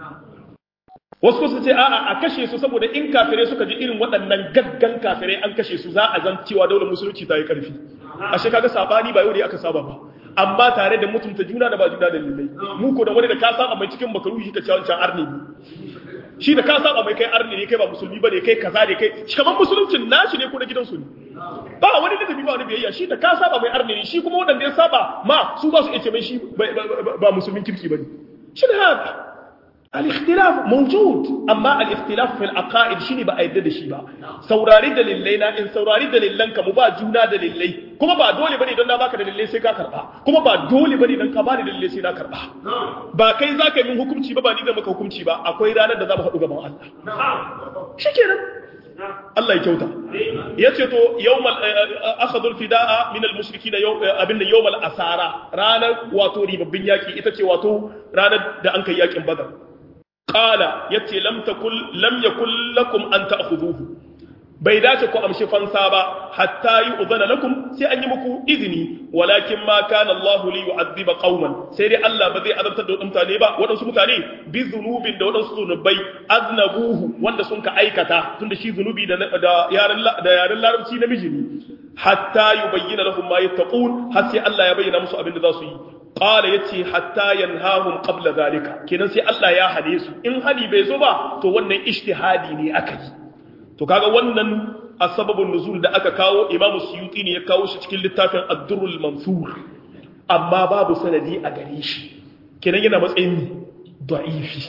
wasu su ce a'a a kashe su saboda in kafirai suka ji irin waɗannan gaggan kafirai an kashe su za a zan cewa daular musulunci ta yi ƙarfi a shi kaga sabani ba yau da aka saba ba amma tare da mutunta juna da ba juna da lillai mu ko da wani da ka saba mai cikin bakaru shi ka ce wancan arni ne shi da ka saba mai kai arni ne kai ba musulmi bane kai kaza ne kai kamar musuluncin nashi ne ko na gidansu ne ba wani ladabi ba wani biyayya shi da ka saba mai arni ne shi kuma wanda ya saba ma su ba su ce mai shi ba musulmin kirki bane shi da haka الاختلاف موجود اما الاختلاف في العقائد shine ba a yadda da shi ba saurari dalilai na in saurari dalilan ka mu ba juna dalilai kuma ba dole bane don na baka dalilai sai ka karba kuma ba dole bane don ka bani dalilai sai na karba ba kai zaka yi hukunci ba ba ni da maka hukunci ba akwai ranar da za mu haɗu gaban Allah shikenan Allah ya kyauta yace to yawmal akhadul fidaa min al mushrikin abinda yawmal asara ranar wato ribabbin yaki ita ce wato ranar da an kai yakin badar qala yace lam takul lam yakul lakum an ta'khudhuhu bai dace ku amshi fansa ba hatta yi uzana lakum sai an yi muku izini walakin ma kana Allah li yu'adhiba qauman sai dai Allah ba zai azabtar da mutane ba wadansu mutane bi zunubin da wadansu zunubai aznabuhu wanda sun ka aikata tunda shi zunubi da da yaran da yaran larabci namiji ne hatta yubayyana lahum ma yattaqun har sai Allah ya bayyana musu abin da za su yi qala yace hatta yanhahum qabla zalika kenan sai Allah ya hade su in hali bai zo ba to wannan ijtihadi ne aka yi to kaga wannan asbabun nuzul da aka kawo Imam Suyuti ne ya kawo shi cikin littafin Ad-Durrul Mansur amma babu sanadi a gare shi kenan yana matsayin da'ifi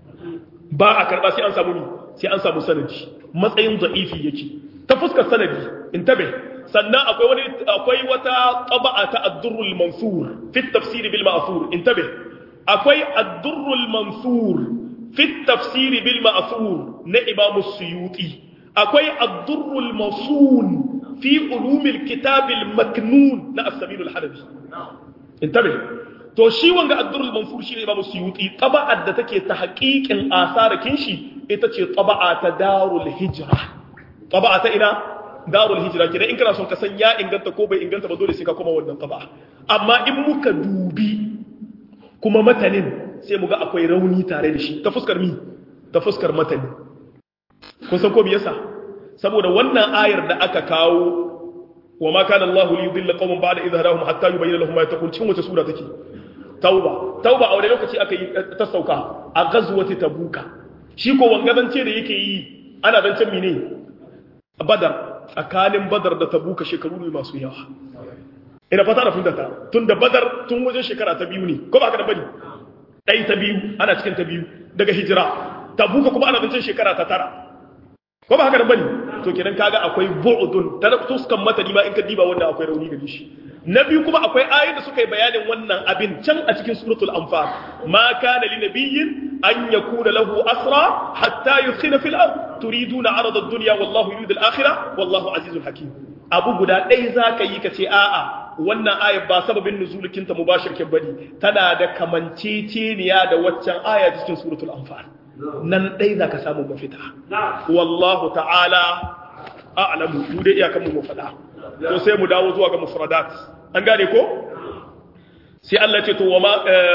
ba a karba sai an samu ni sai an samu sanadi matsayin da'ifi yake ta fuskar sanadi intabe sannan akwai wani akwai wata taba'a ta Ad-Durrul Mansur fi tafsir bil ma'thur intabe akwai Ad-Durrul Mansur fi tafsir bil ma'thur na Imam Suyuti akwai addurrul masun fi ulumil kitabil maknun na as-sabilul halabi intabe to shi wanga addurrul mansur shi ne imamu suyuti taba'ar da take ta haƙiƙin asarakin shi ita ce taba'a ta darul hijra taba'a ta ina darul hijra kida in kana son ka san ya inganta ko bai inganta ba dole sai ka koma wannan taba'a amma in muka dubi kuma matanin sai mu ga akwai rauni tare da shi ta fuskar mi ta fuskar matani kun san ko me yasa saboda wannan ayar da aka kawo wa ma kana Allahu li yudilla qauman ba'da idh hadahum hatta yubayyana lahum ma yattaqun cikin wace sura take tauba tauba a wani lokaci aka yi ta sauka a ghazwati tabuka shi ko wangazance da yake yi ana zancen mene badar tsakanin badar da tabuka shekaru ne masu yawa ina fata da fundata tun da badar tun wajen shekara ta biyu ne ko ba ka da bane ɗai ta biyu ana cikin ta biyu daga hijira tabuka kuma ana zancen shekara ta tara ko ba haka da bane to kenan kaga akwai bu'dun ta tuskan mata ma in ka diba wannan akwai rauni da shi na biyu kuma akwai ayoyin da suka yi bayanin wannan abin can a cikin suratul anfal ma kana li nabiyyin an yakuna lahu asra hatta yuskhina fil ard turiduna arada ad-dunya wallahu yuridu al-akhirah wallahu azizul hakim abu guda ɗaya zaka yi ka ce a'a wannan ayar ba sababin nuzulikin ta mubashir kin bane tana da kamanceceniya da waccan aya cikin suratul anfal nan ɗaya zaka samu mafita wallahu ta'ala a'lamu mu dai iyakan mu mu faɗa to sai mu dawo zuwa ga mufradat an gane ko sai Allah ce to wama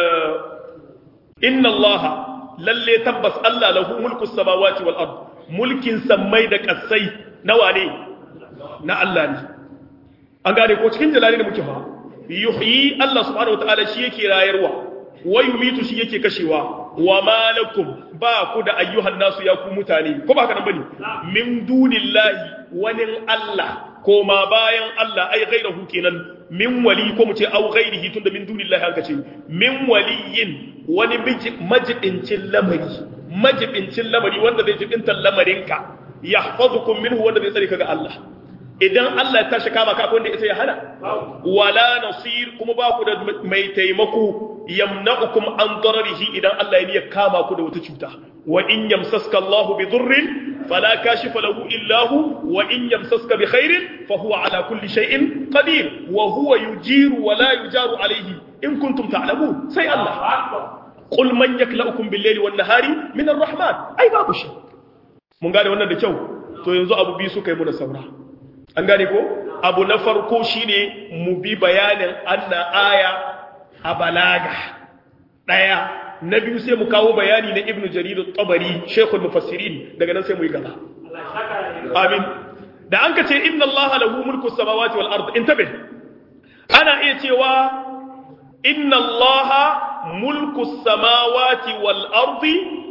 inna Allah lalle tabbas Allah lahu mulku samawati wal ard mulkin sammai da kasai nawa ne na Allah ne an gane ko cikin jalali da muke fa yuhyi Allah subhanahu wataala shi yake rayarwa wa yumitu shi yake kashewa wa malakum ba ku da ayyuhan nasu ya ku mutane ko ba haka nan bane min dunillahi wani Allah ko ma bayan Allah ai gairahu kenan min wali ko mu ce au gairihi tunda min dunillahi haka ce min waliyin wani majibincin lamari majibincin lamari wanda zai jibinta lamarinka yahfazukum minhu wanda zai tsare ka ga Allah idan Allah ya tashi kama ka akwai wanda ya hana wala nasir kuma ba ku da mai taimako yamna'ukum an dararihi idan Allah ya niyya kama ku da wata cuta wa in yamsaska Allahu bi dhurrin fala kashifa lahu illa hu wa in yamsaska bi khairin fa huwa ala kulli shay'in qadir wa huwa yujiru wa la yujaru alayhi in kuntum ta'lamun sai Allah qul man yaklaukum bil layli wan nahari min ar-rahman ai babu shi mun gane wannan da kyau to yanzu abu bi su kai mu da saura an gane ko abu na farko shine mu bi bayanin anna aya a balaga daya na biyu sai mu kawo bayani na ibnu jarir at-tabari shaykhul mufassirin daga nan sai mu yi gaba amin da an ka ce inna allaha lahu mulku samawati wal ard intabe ana iya cewa inna allaha mulku samawati wal ardi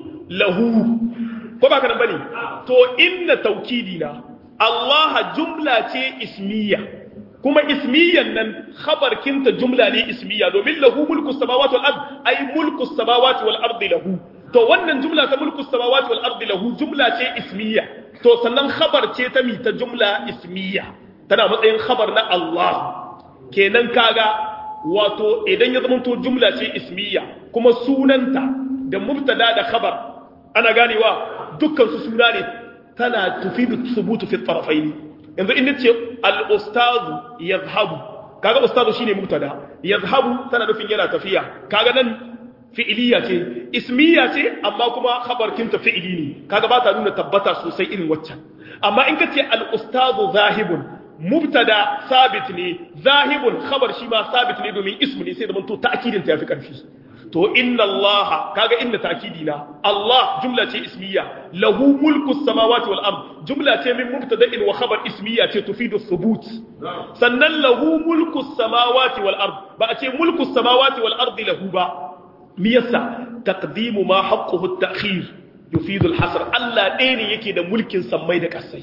lahu ko ba ka nan bane to inna tawkidina Allah jumla ce ismiya kuma ismiyan nan khabarkinta jumla ne ismiya domin lahu mulku samawati wal ard ay mulku samawati wal ard lahu to wannan jumla ta mulku samawati wal ard lahu jumla ce ismiya to sannan khabar ce ta mi ta jumla ismiya tana matsayin khabar na Allah kenan kaga wato idan ya zama to jumla ce ismiya kuma sunanta da mubtada da khabar ana ganewa dukkan su suna ne tana tufidu thubutu fi tarafaini yanzu in nace al ustazu yadhhabu kaga ustazu shine mubtada yadhhabu tana nufin yana tafiya kaga nan fi'iliya ce ismiya ce amma kuma khabar kinta fi'ili ne kaga ba ta nuna tabbata sosai irin waccan amma in kace al ustazu zahibun mubtada sabit ne zahibun khabar shi ma sabit ne domin ismu ne sai da manto ta'kidin ta yafi karfi to inna Allah kaga inda ta'kidi na Allah jumla ce ismiya lahu mulku samawati wal ard jumla ce min mubtada'in wa khabar ismiya ce tufidu thubut sannan lahu mulku samawati wal ard ba a ce mulku samawati wal ard lahu ba me yasa taqdimu ma haqquhu at-ta'khir yufidu al-hasr Allah ɗaya ne yake da mulkin sammai da ƙasai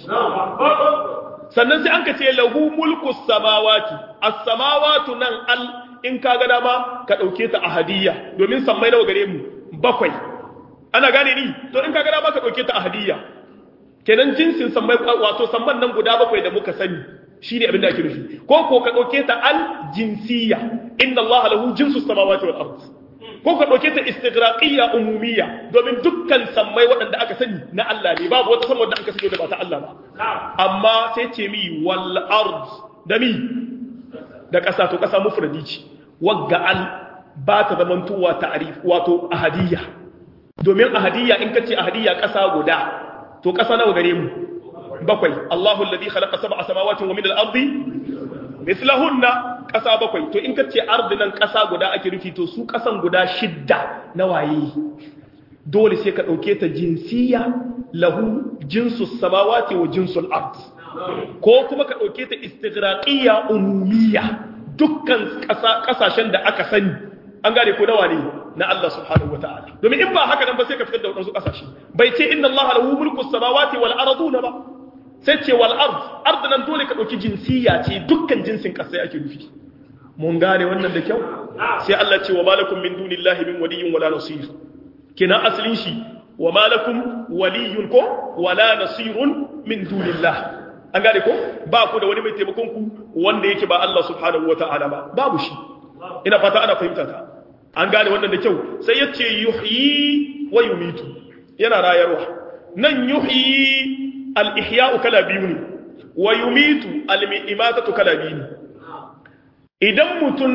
sannan sai an ka ce lahu mulku samawati as-samawatu nan al in ka ga dama ka ɗauke ta a hadiyya domin sammai nawa gare mu bakwai ana gane ni to in ka ga dama ka ɗauke ta a hadiyya kenan jinsin sammai wato samman nan guda bakwai da muka sani shine abin da ake nufi ko ko ka ɗauke ta al jinsiyya inna allaha lahu jinsu samawati wal ard ko ka ɗauke ta istighraqiyya umumiyya domin dukkan sammai waɗanda aka sani na Allah ne babu wata sama da aka sani da ba ta Allah ba amma sai ce mi wal ard da mi da ƙasa to ƙasa mufradi ce wagga al ba ta zamantowa ta'arif wato ahadiyya domin ahadiyya in kace ahadiyya ƙasa guda to ƙasa nawa gare mu bakwai Allahu alladhi khalaqa sab'a samawati wa min al-ardi mithlahunna ƙasa bakwai to in kace ardi nan ƙasa guda ake rufi to su ƙasan guda shidda na waye dole sai ka dauke ta jinsiya lahu jinsu samawati wa jinsul ard ko kuma ka dauke ta istighraqiyya umumiyya dukkan ƙasashen da aka sani an gane ko nawa ne na Allah subhanahu wataala domin in ba haka nan ba sai ka fitar da wadansu kasashe bai ce inna Allah lahu mulku samawati wal arduna ba sai ce wal ard ard nan dole ka dauki jinsiya ce dukkan jinsin kasai ake nufi mun gane wannan da kyau sai Allah ce wa malakum min dunillahi min waliyyin wala nasir kina asalin shi wa malakum waliyyun ko wala nasirun min dunillah an gane ko ba ku da wani mai taimakon ku wanda yake ba Allah subhanahu wataala ba babu shi ina fata ana fahimta ta an gane wannan da kyau sai ya ce yuhyi wa yumitu yana rayarwa nan yuhyi al-ihya'u kala biyu ne wa yumitu al-imatatu kala biyu ne idan mutum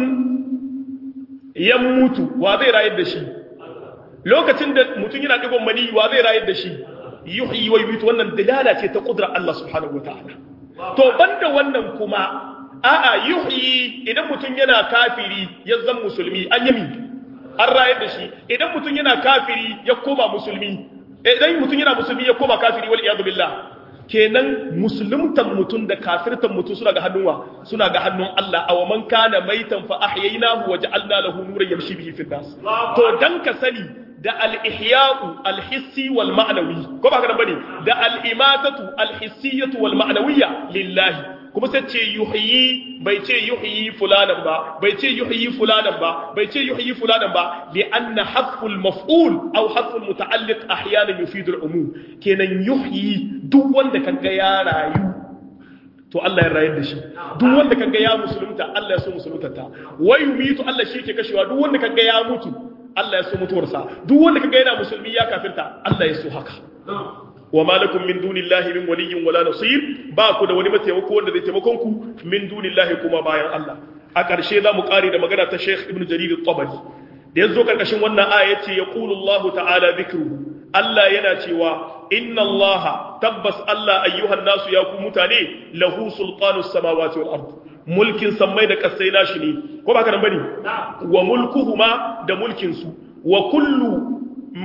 ya mutu wa zai rayar da shi lokacin da mutum yana digon mani wa zai rayar da shi yuhyi wa yumitu wannan dalala ce ta kudrar Allah subhanahu wataala to banda wannan kuma a'a yuhyi idan mutum yana kafiri ya zan musulmi an yami an rayar da shi idan mutum yana kafiri ya koma musulmi idan mutum yana musulmi ya koma kafiri wal iyadu billah kenan musulmtan mutum da kafirtan mutum suna ga hannunwa suna ga hannun Allah aw man kana maitan fa ahyaynahu wa ja'alna lahu nuran yamshi bihi fil nas to dan ka sani da al-ihya'u al-hissi wal ma'nawi ko ba ka bane da al-imatatu al-hissiyatu wal ma'nawiyya lillahi kuma sai ce yuhyi bai ce yuhyi fulanan ba bai ce yuhyi fulanan ba bai ce yuhyi fulanan ba li anna hasful maf'ul aw hasful muta'alliq ahyanan yufidu al-umum kenan yuhyi duk wanda kaga ya rayu to Allah ya rayar da shi duk wanda kaga ya musulunta Allah ya so musulunta ta wa yumitu Allah shi yake kashewa duk wanda kaga ya mutu Allah ya so mutuwarsa duk wanda kaga yana musulmi ya kafirta Allah ya so haka wa malakum min dunillahi min waliyyin wala nasir ba ku da wani mataimako wanda zai taimakon ku min dunillahi kuma bayan Allah a ƙarshe za mu ƙare da magana ta Sheikh Ibn Jarir al-Tabari da yazo karkashin wannan aya yace yaqulu Allah ta'ala dhikruhu Allah yana cewa inna Allah tabbas Allah ayyuhan nasu ya ku mutane lahu sultanu samawati wal ard mulkin sammai da kasai nashi ne ko ba ka nan bane wa mulkuhuma da mulkin su wa kullu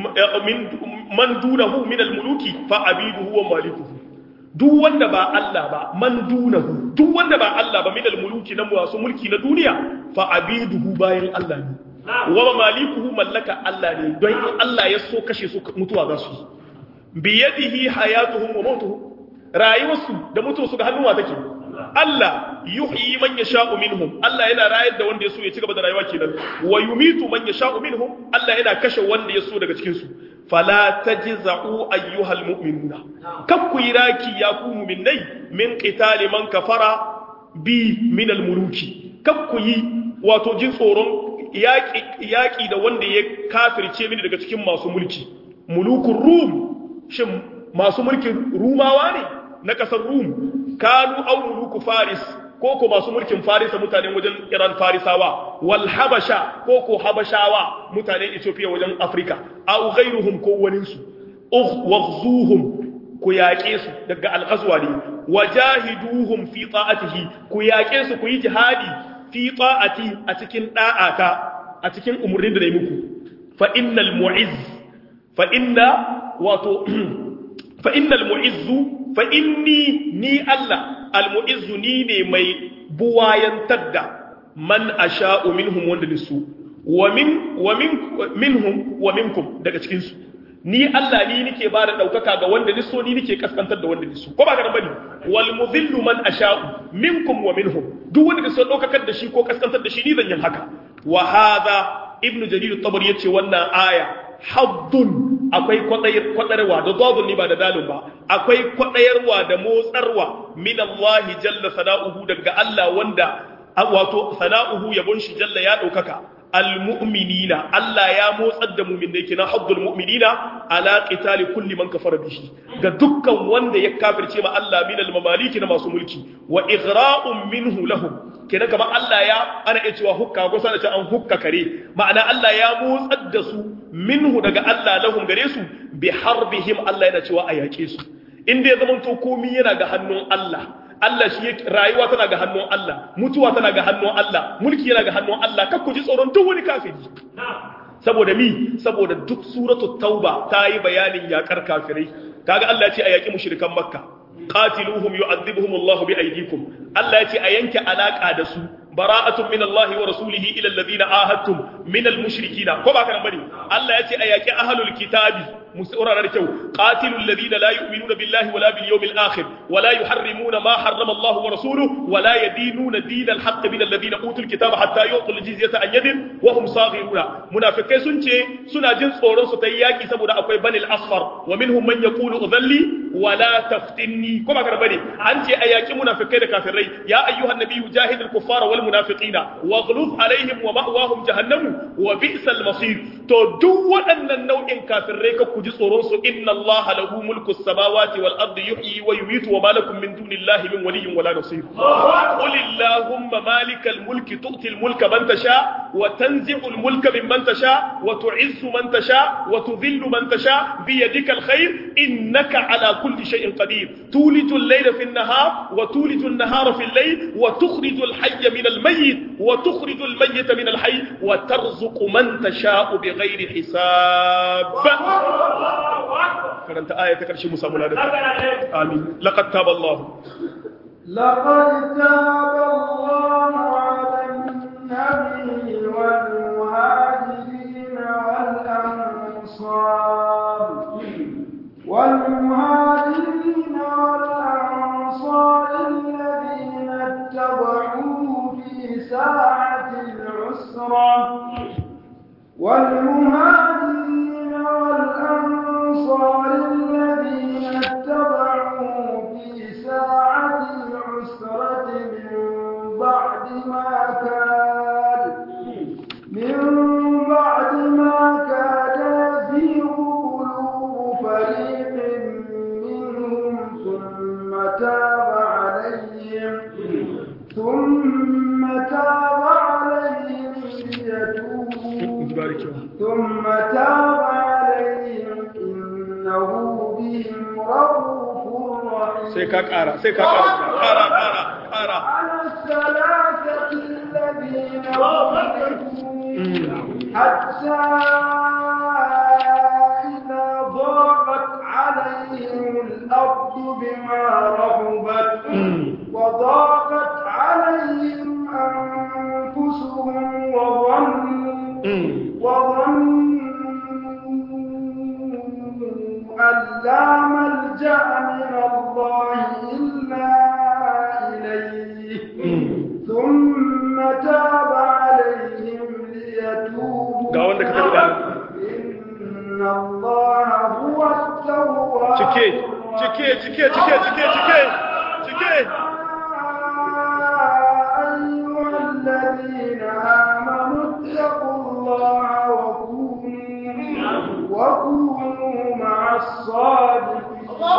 man dunahu min al-muluki fa abiduhu wa malikuhu duk wanda ba Allah ba man dunahu duk wanda ba Allah ba min al-muluki na masu mulki na duniya fa abiduhu bayan Allah ne wa malikuhu mallaka Allah ne don in Allah ya so kashe su mutuwa za su bi yadihi hayatuhum wa mautuhum rayuwarsu da mutuwarsu ga hannuwa take Allah yuhyi man yasha'u minhum Allah yana rayar da wanda ya so ya ci gaba da rayuwa kenan wa yumitu man yasha'u minhum Allah yana kashe wanda ya so daga cikin su fala tajza'u ayyuhal mu'minuna kakku yiraki ya ku mu'minai min qitali man kafara bi min al muluki kakku yi wato jin tsoron yaki yaki da wanda ya kafirce mini daga cikin masu mulki mulukun rum shin masu mulkin rumawa ne na kasar rum kanu au muluku faris ko ko masu mulkin farisa mutanen wajen iran farisawa wal habasha ko ko habashawa mutanen ethiopia wajen afrika au ghairuhum ko waninsu waghzuhum ku yaƙe su daga alƙaswa ne wajahiduhum fi ta'atihi ku yaƙe su ku yi jihadi fi ta'ati a cikin da'ata a cikin umurnin da nayi muku fa innal mu'izz fa inna wato fa innal mu'izzu fa inni ni Allah almu'izzu ni ne mai buwayantar da man asha'u minhum wanda nisu wa min wa min minhum wa minkum daga cikin su ni Allah ni nike ba da daukaka ga wanda niso ni nike kaskantar da wanda niso ko ba ka bane wal mudhillu man asha'u minkum wa minhum duk wanda niso daukakar da shi ko kaskantar da shi ni zan yin haka wa hadha ibnu jarir at-tabari yace wannan aya haddun akwai kwaɗarwa da zazun ni ba da dalin ba akwai kwaɗayarwa da motsarwa min Allah jalla sana'uhu daga Allah wanda wato sana'uhu yabon shi jalla ya ɗaukaka almu'minina Allah ya motsar da mu'minai kina haddul mu'minina ala qitali kulli man kafara bihi ga dukkan wanda ya kafirce ma Allah min al-mamaliki na masu mulki wa ighra'un minhu lahum kenan kamar Allah ya ana iya cewa hukka ko sana ce an hukka kare ma'ana Allah ya motsar da su minhu daga Allah lahum gare su bi harbihim Allah yana cewa a yaƙe su inda ya zama to komai yana ga hannun Allah Allah shi rayuwa tana ga hannun Allah mutuwa tana ga hannun Allah mulki yana ga hannun Allah kakku ji tsoron duk wani kafiri saboda mi saboda duk suratu tauba ta yi bayanin yakar kafirai kaga Allah ya ce a yaki mushrikan makka qatiluhum yu'adhibuhum Allah bi aydikum Allah ya ce a yanke alaka da su bara'atun min Allah wa rasulihi ila alladhina ahadtum min al-mushrikina ko ba ka nan bane Allah ya ce a yaki ahlul kitabi musaurara da kyau qatilul ladina la yu'minuna billahi wala bil yawmil akhir wala yuharrimuna ma harrama Allah wa rasuluhu wala yadinuna dinal haqq min alladhina utul kitaba hatta yu'tul jizyata an yadin wa hum saghiruna munafikai sun ce suna jin tsoron su tayi yaki saboda akwai banil asfar wa minhum man yaqulu udhalli wala taftinni kuma gar bane an ce a yaki munafikai da kafirai ya ayyuhan nabiyyu jahidil kuffara wal munafiqina waghluz alaihim wa ma'wahum jahannamu wa bi'sal masir to duk waɗannan nau'in kafirai ka ji tsoron su inna Allah lahu mulku samawati wal ardi yuhyi wa yumiitu wa ma lakum min dunillahi min waliyyin wala nasir qul illahumma malikal mulki tu'ti al mulka man tasha wa tanzi'u al mulka mimman tasha wa tu'izzu man tasha wa tudhillu man tasha bi yadika al khair innaka ala kulli shay'in qadir tuliju al layla fi an nahar wa tuliju an nahara fi al layl wa tukhriju al hayya min al mayyit wa tukhriju al mayyita min al hayy wa tarzuqu man tasha'u bighairi hisab karanta aya ta karshe mu samu ladan amin laqad taba Allah لقد تاب الله على النبي والمهاجرين والأنصار والمهاجرين والأنصار الذين اتبعوه في ساعة العسرة والمهاجرين والأنصار الذين اتبعوه في ساعة العسرة من بعد ما كاد من بعد ما كاد يزيغ قلوب فريق منهم ثم تاب عليهم ثم تاب عليهم ليتوبوا ثم تاب عليهم إنه بهم رؤوف رحيم sai ka kara sai ka kara kara kara kara على الثلاثة الذين خلفوا حتى إذا ضاقت عليهم الأرض بما رحبت وضاقت عليهم أنفسهم وظنوا وظنوا أن لا ملجأ من الله إلا إليه ثم تاب عليهم ليتوبوا ga wanda ka tabbata إن الله هو التواب cike cike cike cike cike cike cike أيها الذين آمنوا اتقوا الله وكونوا وكونوا مع الصادقين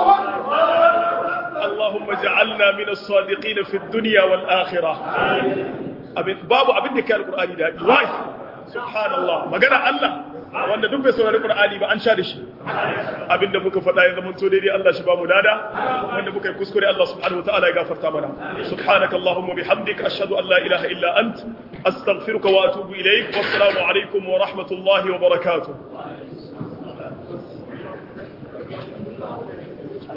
اللهم اجعلنا من الصادقين في الدنيا والآخرة abin babu abin da ke alqur'ani da wai subhanallah magana Allah wanda duk bai saurari qur'ani ba an sha da shi abinda muka faɗa ya zama to daidai Allah shi ba mu dada wanda muka yi kuskure Allah subhanahu wataala ya gafarta mana subhanaka allahumma bihamdika ashhadu an la ilaha illa ant astaghfiruka wa atubu ilaik wassalamu alaikum wa rahmatullahi wa barakatuh